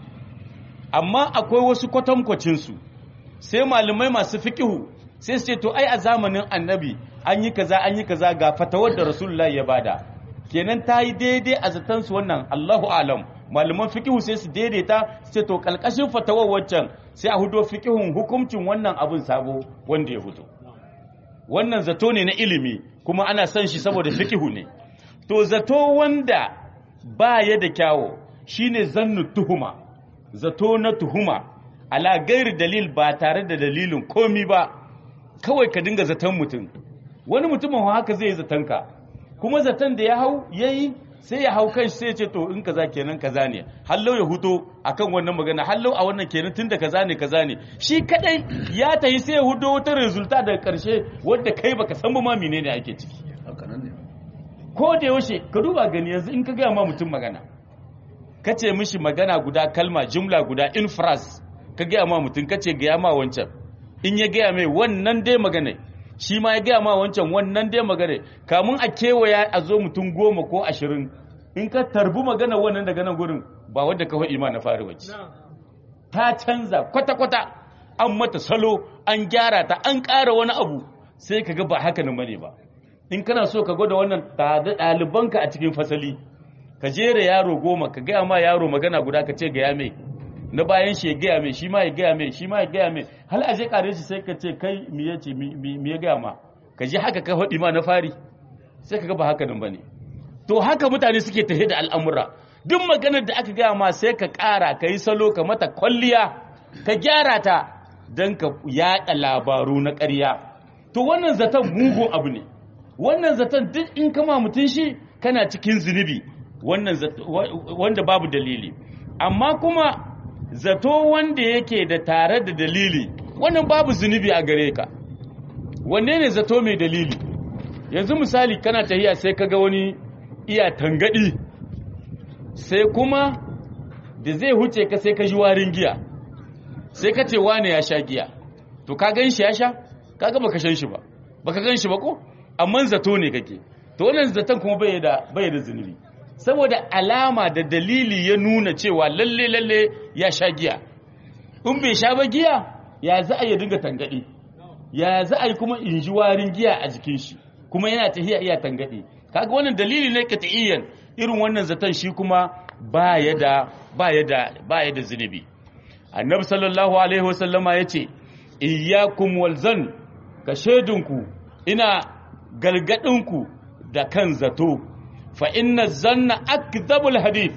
amma akwai wasu kwatankwacin su sai malamai masu fikihu sai su ce to ai a zamanin annabi an yi kaza an yi kaza ga fatawar da rasulullahi ya bada kenan ta yi daidai a zaton su wannan Allahu alam malaman fikihu sai su daidaita su ce to kalkashin fatawar waccan sai a hudo fikihun hukuncin wannan abin sabo wanda ya fito wannan zato ne na ilimi kuma ana son shi saboda fikihu ne to zato wanda ba ya da kyawo shine zannu tuhuma zato na tuhuma ala gairi dalil ba tare da dalilin komi ba kawai ka dinga zaton mutum wani mutumin haka zai yi zatonka kuma zaton da ya hau yayi sai ya hau kan sai ya ce to in kaza kenan kaza ne hallau ya huto akan wannan magana hallau a wannan kenan tunda kaza ne kaza ne shi kadai ya tahi sai ya hudo wata resulta daga karshe wanda kai baka san ba ma menene ake ciki haka nan ne ko da yaushe ka duba gani yanzu in ka gaya ma mutum magana ka ce mishi magana guda kalma jumla guda infras ka gaya ma mutum ka ce gaya ma wancan in ya gaya mai wannan dai magana shi ma ya gaya ma wancan wannan dai magana kamun a kewaya a zo mutum goma ko ashirin in ka tarbi magana wannan daga nan gurin ba wadda ka faɗi ma na fari wacce ta canza kwata-kwata an mata salo an gyara ta an ƙara wani abu sai ka ga ba haka nan bane ba in kana so ka gwada wannan da ɗalibanka a cikin fasali ka jera yaro goma ka gaya ma yaro magana guda ka ce gaya mai na bayan shi ya gaya mai shi ma ya gaya mai shi ma ya gaya mai hal a je kare shi sai ka ce kai mi ya ce mi ya gaya ma ka je haka ka faɗi ma na fari sai ka ga ba haka nan bane to haka mutane suke tafi da al'amura duk maganar da aka gaya ma sai ka ƙara ka yi salo ka mata kwalliya ka gyara ta don ka yaɗa labaru na ƙarya to wannan zaton mugun abu ne wannan zaton duk in kama mutum shi kana cikin zunubi wannan wanda babu dalili amma kuma zato wanda yake da tare da dalili wannan babu zunubi a gare ka wanne ne zato mai dalili yanzu misali kana tahiya sai kaga wani iya tangadi sai kuma da zai huce ka sai ka ji warin giya sai ka ce wane ya sha giya to ka gan shi ya sha kaga baka shan shi ba baka gan shi ba ko amma zato ne kake to wannan zaton kuma bai da bai da zunubi saboda alama da dalili ya nuna cewa lalle lalle ya sha giya in bai sha ba giya ya za a yi dinga tangadi ya za a yi kuma in ji warin giya a jikin shi kuma yana tahiya iya tangadi kaga wannan dalili ne qat'iyyan irin wannan zaton shi kuma baya da baya da baya da zunubi annabi sallallahu alaihi wasallama yace iyyakum walzan ka shedinku ina galgadinku da kan zato fa inna zanna akdhabul hadith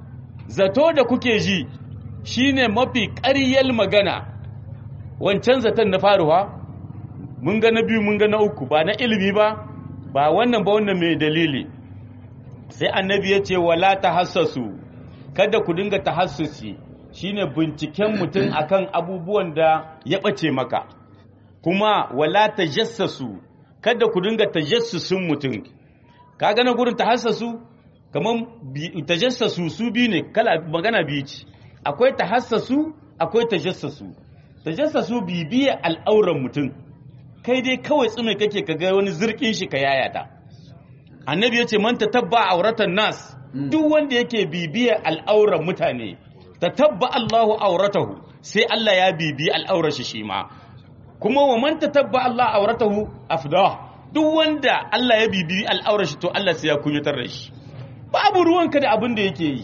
zato da kuke ji shine mafi ƙaryar magana wancan zaton na faruwa mun ga na biyu mun ga na uku ba na ilimi ba ba wannan ba wannan mai dalili sai annabi ya ce wala tahassasu kada ku dinga tahassusi shine binciken mutum akan abubuwan da ya ɓace maka kuma wala tajassasu kada ku dinga tajassusin mutum ka gana gurin tahassasu kaman tajassasu su biyu ne kala magana biyu ce akwai tahassasu akwai tajassasu tajassasu bibiya al'auran mutum kai dai kawai tsume kake ka ga wani zirkin shi ka yayata annabi ya ce man tatabba auratan nas duk wanda yake bibiya al'auran mutane tatabba Allahu auratahu sai Allah ya bibi al'aurar shi shi ma kuma wa man tatabba Allah auratahu afdah duk wanda Allah ya bibi al'aurar shi to Allah sai ya kunyatar da shi babu ruwanka da abin da yake yi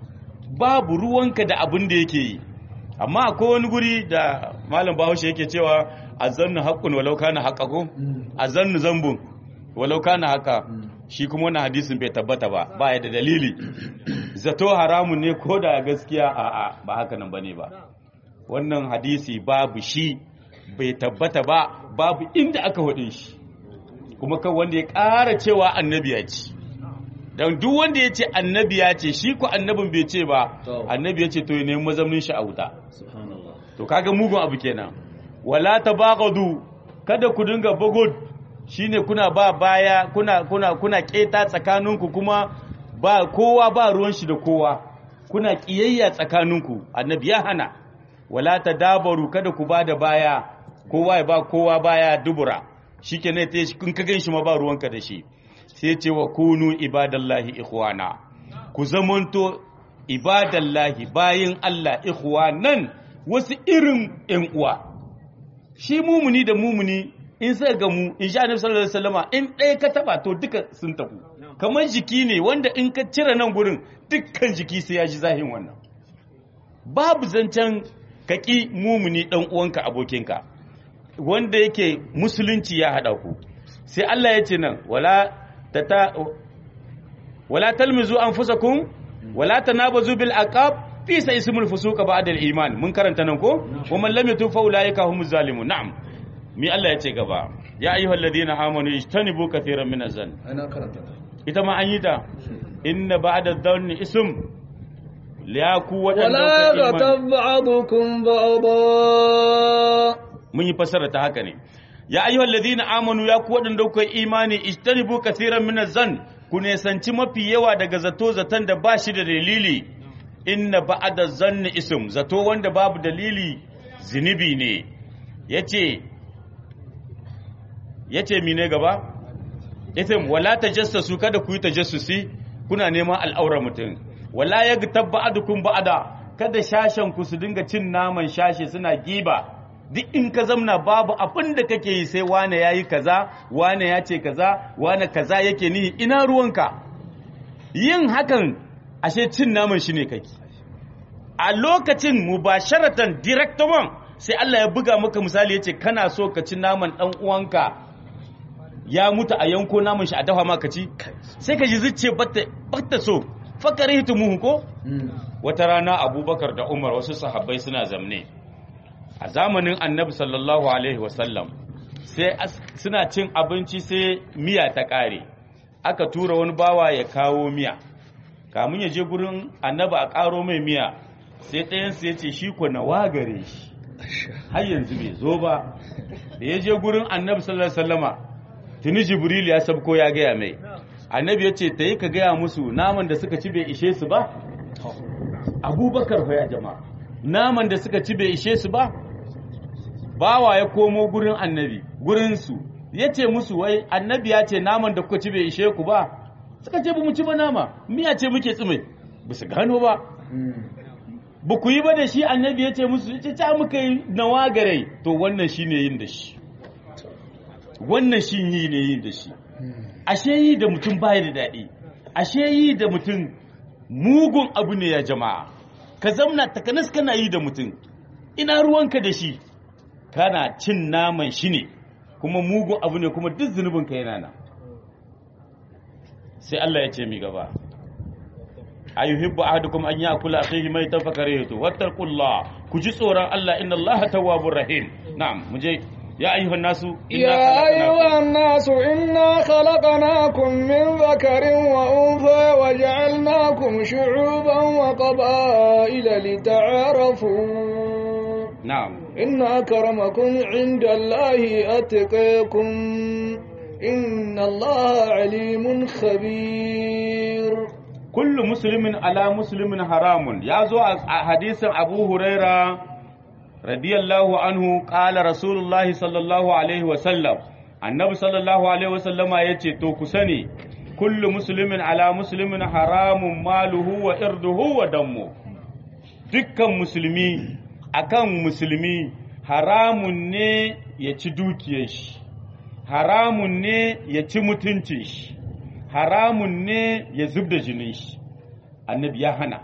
babu ruwanka da abin da yake yi amma akwai wani guri da malam Bahaushe yake cewa azannu haqqun walau kana haqqakum azannu zambun walau kana haka shi kuma wannan hadisin bai tabbata ba ba ya da dalili zato haramun ne ko da gaskiya a'a ba haka nan bane ba wannan hadisi babu shi bai tabbata ba babu inda aka hudin shi kuma kan wanda ya ƙara cewa annabi ya ce don duk wanda ya ce annabi ya ce shi ku annabin bai ce ba annabi ya ce to ya nemi mazaunin shi a wuta to kaga mugun abu kenan wala tabaqadu kada ku dinga bugud shine kuna ba baya kuna kuna kuna keta tsakaninku kuma ba kowa ba ruwan shi da kowa kuna kiyayya tsakaninku annabi ya hana wala tadabaru kada ku ba da baya kowa ya ba kowa baya dubura shikenan ta kun ka ganshi ma ba ruwanka da shi sai ce wa kunu ibadallahi ikhwana ku zamanto ibadallahi bayin Allah ikhwanan wasu irin ƴan uwa shi mumuni da mumuni in sai ga mu in sha annabi sallallahu alaihi wasallama in ɗaya ka taba to duka sun tafi kamar jiki ne wanda in ka cire nan gurin dukkan jiki sai ya ji zahin wannan babu zancen kaki mumuni dan uwanka abokinka wanda yake musulunci ya hada ku sai Allah ya ce nan wala tata wala talmizu anfusakum wala tanabazu bil aqab fi sa ismul fusuqa ba'da al iman mun karanta nan ko wa man lam yatub fa ulaika humuz zalimun na'am mi Allah ya ce gaba ya ayyuhal ladina amanu ijtanibu kathiran min azan ana karanta ita ma an yi ta inna ba'da dhanni ism ya ku ولا waɗanda يغتب بعضكم بعضا mun yi fassara ta haka ne ya ayyuhal ladina amanu ya ku waɗanda kuka yi imani ijtanibu kaseeran min zan ku nesanci mafi yawa daga zato zaton da ba shi da dalili inna ba'da zanni ism zato wanda babu dalili zinubi ne yace yace mine gaba yace wala tajassasu kada ku yi tajassusi kuna neman al'aurar mutum wala yaghtab ba'dukum ba'da kada shashen ku su dinga cin naman shashe suna giba duk in ka zamna babu abin da kake yi sai wane yayi kaza wane ya ce kaza wane kaza yake nihi ina ruwanka yin hakan ashe cin naman shi ne kake a lokacin mubasharatan direct one sai Allah ya buga maka misali yace kana so ka ci naman dan uwanka ya mutu a yanko naman shi a dafa maka ci sai ka ji zuciya batta batta so fakarihtumu ko wata rana Abubakar da Umar wasu sahabbai suna zamne a zamanin Annabi sallallahu alaihi wasallam sai as- suna cin abinci sai miya ta kare aka tura wani bawa ya kawo miya kamun ya je gurin Annabi a karo mai miya sai ɗayansu ya ce shi ko na wagare shi har yanzu bai zo ba da ya je gurin annabi sallallahu alaihi wasallama tuni jibril ya sabko ya gaya mai annabi ya ce ta yi ka gaya musu naman da suka ci bai ishe su ba abubakar fa ya jama'a naman da suka ci bai ishe su ba bawa ya komo gurin annabi gurinsu ya ce musu wai annabi ya ce naman da kuka ci bai ishe ku ba suka ce ba mu ci ba nama miya ce muke tsime ba su gano ba ba ku yi ba da shi annabi ya ce musu ya ta muka yi nawa gare to wannan shi ne yin da shi wannan shi yi ne yin da shi ashe yi da mutum baya da daɗi ashe yi da mutum mugun abu ne ya jama'a ka zamna takanas kana yi da mutum ina ruwanka da shi kana cin naman shi ne kuma mugun abu ne kuma duk zunubinka yana nan sai Allah ya ce mi gaba ayuhibbu ahadukum an ya'kula akhihi maytan fakarihtu wattaqullah ku ji tsoron Allah inna Allah tawwabur rahim na'am muje ya ayyuhan nasu يا أيها الناس إنا خلقناكم من ذكر وأنثى وجعلناكم شعوبا وقبائل لتعارفوا na'am إن أكرمكم عند الله أتقيكم إن الله عليم خبير kullu muslimin ala muslimin haramun ya zo a a hadisin Abu Huraira radiyallahu anhu qala rasulullahi sallallahu alaihi wa sallam annabi sallallahu alaihi wa sallama yace to ku sani kullu muslimin ala muslimin haramun maluhu wa irduhu wa dammu dukkan musulmi akan musulmi haramun ne ya ci dukiyar shi haramun ne ya ci mutuncin shi haramun ne ya zub da jinin shi annabi ya hana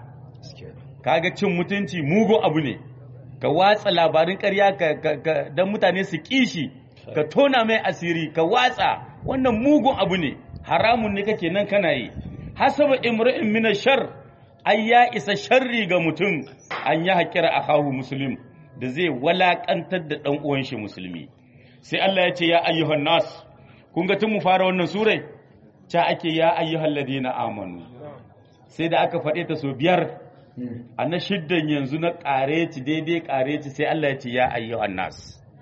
kaga cin mutunci mugu abu ne ka watsa labarin ƙarya ka, ka, ka, don mutane su kishi ka tona mai asiri ka watsa wannan mugun abu ne haramun ne kake nan kana yi hasaba imri'in min shar ai ya isa sharri ga mutum an ya haƙira akahu muslim da zai walakantar da ɗan uwan shi musulmi sai Allah ya ce ya ayyuhan nas kun ga tun mu fara wannan surai ca ake ya ayyuhal ladina amanu sai da aka faɗe ta so biyar a na shiddan yanzu na ƙareci daidai ƙareci sai Allah ya ce ya ayyuhan nas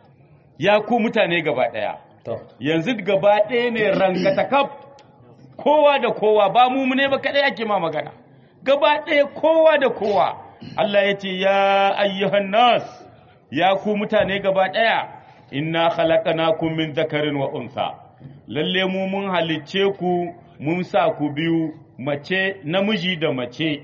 ya ku mutane gaba ɗaya yanzu gaba ɗaya ne rankatakaf kowa da kowa ba mu ne ba kaɗai ake ma magana gaba ɗaya kowa da kowa Allah ya ce ya ayyuhan nas ya ku mutane gaba ɗaya inna khalaqnakum min zakarin wa unsa lalle mu mun halicce ku mun sa ku biyu mace namiji da mace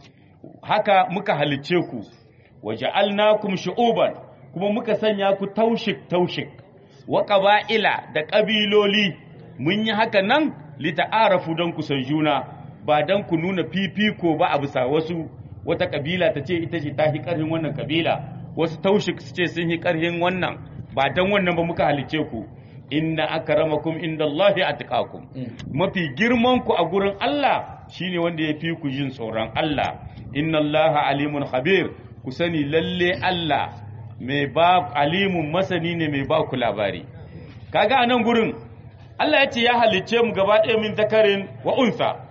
haka muka halicce ku waja'alnakum shu'uban kuma muka sanya ku taushik taushik wa qaba'ila da ƙabiloli mun yi haka nan lita'arafu don ku san juna ba don ku nuna fifiko ba a bisa wasu wata kabila ta ce ita ce ta hi ƙarhin wannan kabila wasu taushik su ce sun yi ƙarhin wannan ba don wannan ba muka halicce ku inna akramakum indallahi atqakum mafi girman ku a gurin Allah shine wanda ya fi ku jin tsoron Allah inna Allaha alimun khabir ku sani lalle Allah mai ba alimun masani ne mai ba ku labari kaga anan gurin Allah ya ce ya halicce mu gaba ɗaya min zakarin wa unsa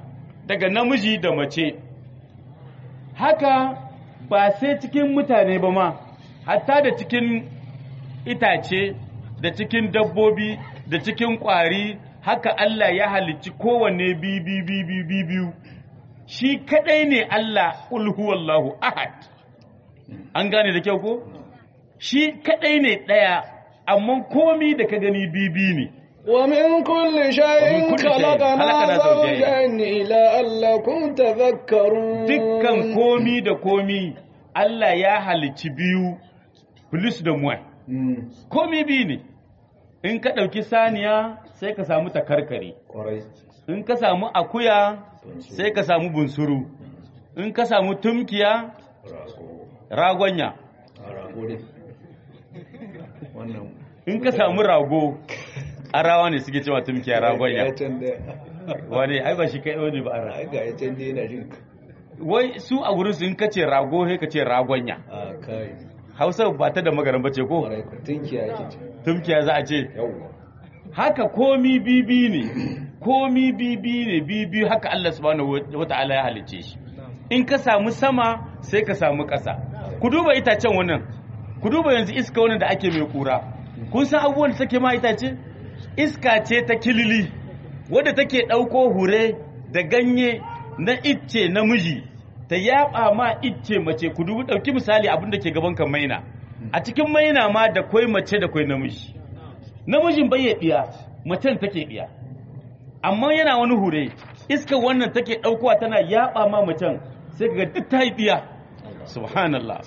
daga namiji da mace haka ba sai cikin mutane ba ma hatta da cikin itace da cikin dabbobi da cikin ƙwari haka Allah ya halicci kowanne biyu shi kadai ne Allah ulhuwallahu ahad an gane da kyau ko shi kadai ne ɗaya amma komi da ka gani bibi ne ومن كل شيء ومن كل شيء خلقنا خلقنا زوجين. زوجين لعلكم تذكرون dukkan komi da komi Allah ya halicci biyu plus da muwai Mm, komi biyu ne in ka ɗauki saniya sai ka samu takarkare kwarai in ka samu akuya sai ka samu bunsuru in ka samu tumkiya ragonya rago dai wannan in ka samu rago arawa ne suke cewa tumkiya ragonya ya can da wani ai ba shi kai wani ba ara ai ga ya can da yana jin wai su a wurin su in ka ce rago sai ka ce ragonya a kai hausa ba ta da magaran bace ko kwarai ku tinki ake ce tumkiya za a ce yawwa haka komi bibi ne komi bibi ne bibi haka Allah subhanahu wata'ala ya halice shi in ka samu sama sai ka samu ƙasa ku duba itacen wannan ku duba yanzu iska wannan da ake mai kura kun san abubuwan da take ma itace iska ce ta kilili wadda take ɗauko hure da ganye na icce namiji ta yaba ma icce mace ku dubi ɗauki misali abin da ke gaban kan maina a cikin maina ma da kwai mace da kwai namiji namijin bai ya ɗiya macen take ɗiya amma yana wani hure iska wannan take ɗaukowa tana yaɓa ma macen sai ga duk ta yi ɗiya subhanallah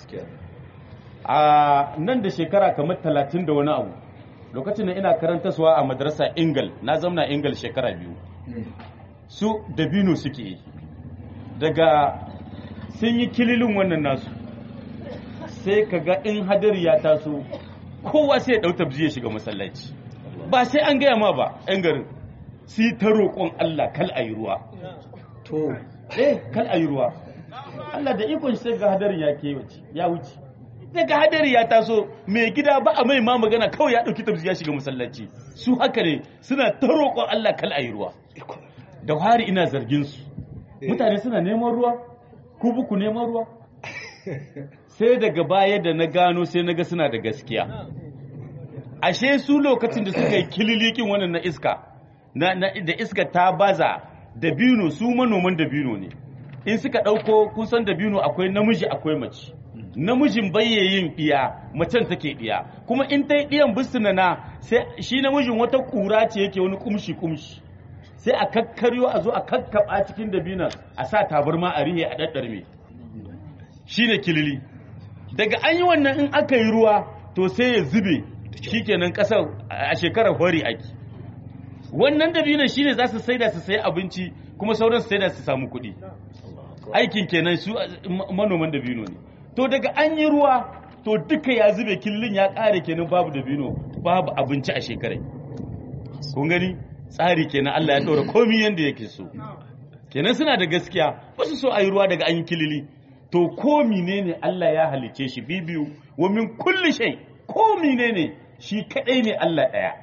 a nan da shekara kamar talatin da wani abu lokacin da ina karantaswa a madrasa ingal na zamna ingal shekara biyu su dabino suke yi daga sun yi kililin wannan nasu sai ka ga in hadari ya taso kowa sai ya ɗau tabzi ya shiga masallaci ba sai an gaya ma ba 'yan garin sai ta roƙon Allah kal a yi ruwa to eh kal a yi ruwa Allah da ikon shi sai ga hadarin ya kewace ya wuce daga hadari ya taso mai gida ba a mai ma magana kawai ya ɗauki tabzi ya shiga masallaci su haka ne suna ta roƙon Allah kal a yi ruwa da hari ina zargin su mutane suna neman ruwa ku buku neman ruwa sai daga baya da na gano sai na ga suna da gaskiya ashe su lokacin da suka yi kililikin wannan na iska na, na- da iska ta baza dabino su manoman dabino ne in suka ɗauko kusan dabino akwai namiji akwai mace namijin bayye yin ɗiya macen take ɗiya kuma in ta yi ɗiyan bisina na sai shi namijin wata ƙura ce yake wani kumshi kumshi sai a kakkaryo a zo a kakkaɓa cikin dabinon a sa tabarma a rihe a ɗaɗɗarme shi ne kilili daga an yi wannan in aka yi ruwa to sai ya zube shikenan ƙasar a shekarar hori ake wannan dabinon shi ne za su saida su sayi abinci kuma sauran su saida su samu kuɗi aikin kenan su ma- manoman dabino ne to daga an yi ruwa to duka ya zube killin ya ƙare kenan babu dabino babu abinci a shekarai kun gani tsari kenan Allah ya ɗora komi yadda yake so kenan suna da gaskiya ba su so a yi ruwa daga an yi kilili to ko menene Allah ya halice shi bibiyu wa min kulli shay ko menene shi kadai ne Allah ɗaya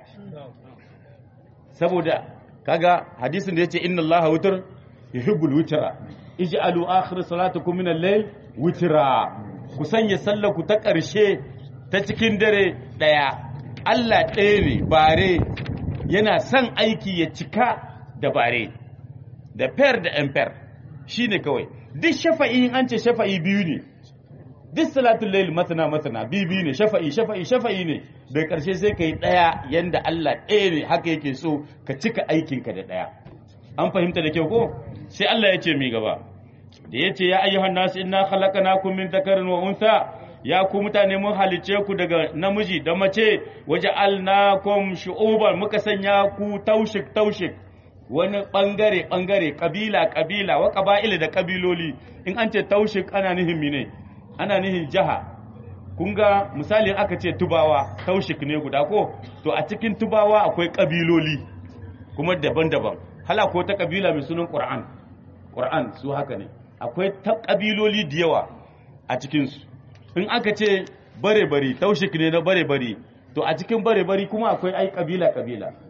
saboda kaga hadisin da yace inna Allah wutar yuhibbul witra ij'alu akhir salatukum min al-layl witra ku sanya sallar ku ta ƙarshe ta cikin dare daya Allah ɗaya ne bare yana son aiki ya cika da bare da fer da emper shine kawai duk shafa'i in an ce shafa'i biyu ne duk salatul layl masana masana biyu biyu ne shafa'i shafa'i shafa'i ne da ƙarshe sai kai ɗaya yanda Allah ɗaya ne haka yake so ka cika aikinka da ɗaya an fahimta da kyau ko sai Allah ya ce mi gaba da ya ce ya ayyuhan nasu inna khalaqnakum min dhakarin wa untha ya ku mutane mun halice ku daga namiji da mace waje alnakum shu'uban muka sanya ku taushik taushik wani bangare bangare kabila kabila wa qaba'ila da kabiloli in an ce taushik ana nihin mine ana nihin jaha kun ga misalin aka ce tubawa taushik ne guda ko to a cikin tubawa akwai kabiloli kuma daban-daban hala ko ta kabila mai sunan qur'an qur'an su haka ne akwai ta kabiloli da yawa a cikinsu in aka ce bare-bari taushik ne na bare-bari to a cikin bare-bari kuma akwai ai kabila-kabila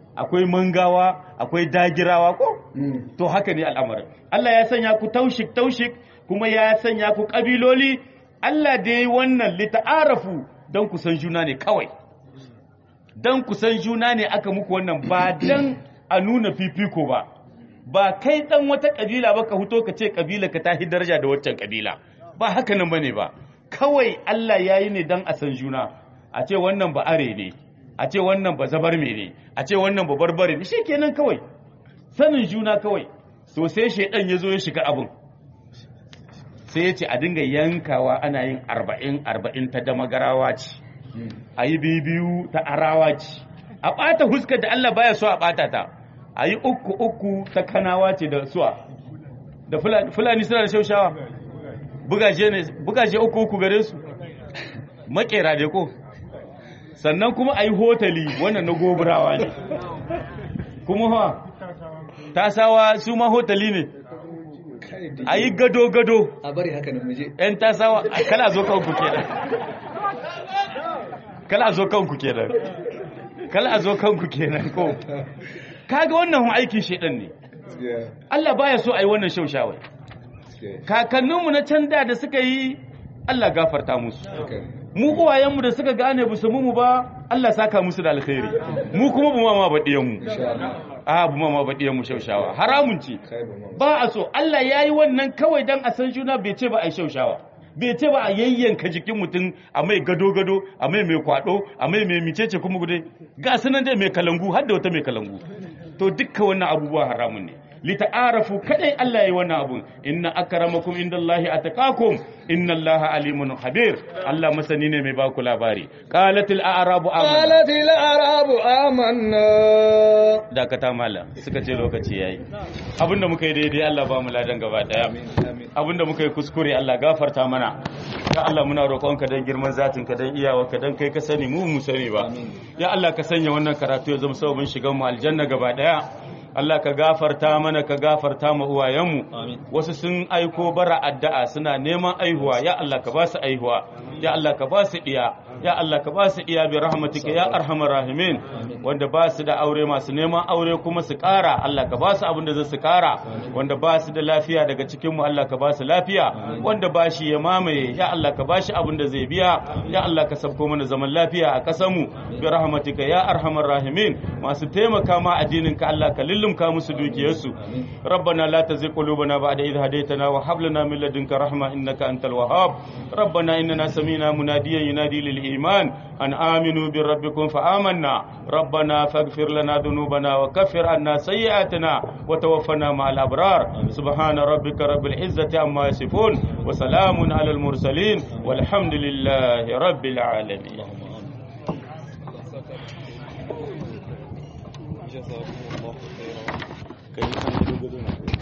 akwai mangawa akwai dagirawa ko to haka ne al'amarin Allah ya sanya ku taushik taushik kuma ya sanya ku kabiloli Allah da yi wannan lita'arafu don ku san juna ne kawai don ku san juna ne aka muku wannan ba don a nuna fifiko ba ba kai dan wata kabila ba ka huto ka ce kabila ka tahi daraja da waccan kabila ba haka nan bane ba kawai Allah ya yi ne don a san juna a ce wannan ba are ne a ce wannan ba zabar ne a ce wannan ba barbare ne kenan kawai sanin juna kawai to sai shedan ya zo ya shiga abin sai ya ce a dinga yankawa ana yin arba'in arba'in ta damagarawa ce a yi biyu ta arawa ce a ɓata huskar da Allah baya so a ɓata ta a yi uku uku ta kanawa ce da suwa da fulani suna da shaushawa bugaje uku uku gare su makera da ko sannan kuma a yi hotali wannan na goburawa ne kuma ha tasawa su ma hotali ne a yi gado-gado a bari haka nan muje ‘yan tasawa kala zo kanku kenan kala zo kanku kenan kala zo kanku kenan ko kaga wannan aikin shedan ne Allah baya so a yi wannan shaushawai kakanninmu na can da da suka yi Allah gafarta musu mu uwayenmu da suka gane bu su mu ba Allah saka musu da alkhairi mu kuma bu ma baɗiyan mu a bu ma baɗiyan mu shaushawa haramun ce ba a so Allah yayi wannan kawai dan a san juna bai ce ba a yi shaushawa bai ce ba a yayyanka jikin mutum a mai gado-gado a mai mai kwado a mai mai micece kuma gude ga sunan dai mai kalangu har da wata mai kalangu to dukkan wannan abubuwa haramun ne lita'arafu kadai Allah yayi wannan abun inna akramakum indallahi ataqakum innallaha alimun khabir Allah masani ne mai baku labari qalatil a'rabu amanna qalatil a'rabu amanna dakata mala suka ce lokaci yayi abinda muka yi daidai Allah ba mu ladan gaba daya abinda muka yi kuskure Allah gafarta mana ya Allah muna roƙonka dan girman zatin ka dan iyawa ka dan kai ka sani mu mu sani ba ya Allah ka sanya wannan karatu ya zama sababin shigan mu aljanna gaba daya Allah ka gafarta mana ka gafarta ma uwayenmu wasu sun aiko bara addu'a suna neman aihuwa ya Allah ka ba su aihuwa ya Allah ka ba su iya ya Allah ka ba su iya bi rahmatika ya arhamar rahimin wanda ba su da aure masu neman aure kuma su ƙara Allah ka ba su abin da zai su ƙara wanda ba su da lafiya daga cikin mu Allah ka ba su lafiya wanda ba shi ya mamaye ya Allah ka ba shi abin da zai biya ya Allah ka sabko mana zaman lafiya a ƙasar mu bi rahmatika ya arhamar rahimin masu taimaka ma addinin ka Allah ka lullumka musu dukiyarsu rabbana la tazigh qulubana ba'da idh hadaytana wa hab lana min ladunka rahma innaka antal wahhab rabbana innana sami'na munadiyan yunadi lil iman an aminu bi rabbikum fa amanna rabbana faghfir lana dhunubana wa kaffir anna sayyi'atina wa tawaffana ma'al abrar subhana rabbika rabbil izzati amma yasifun wa salamun alal mursalin walhamdulillahi rabbil alamin جزاكم الله خيرا kai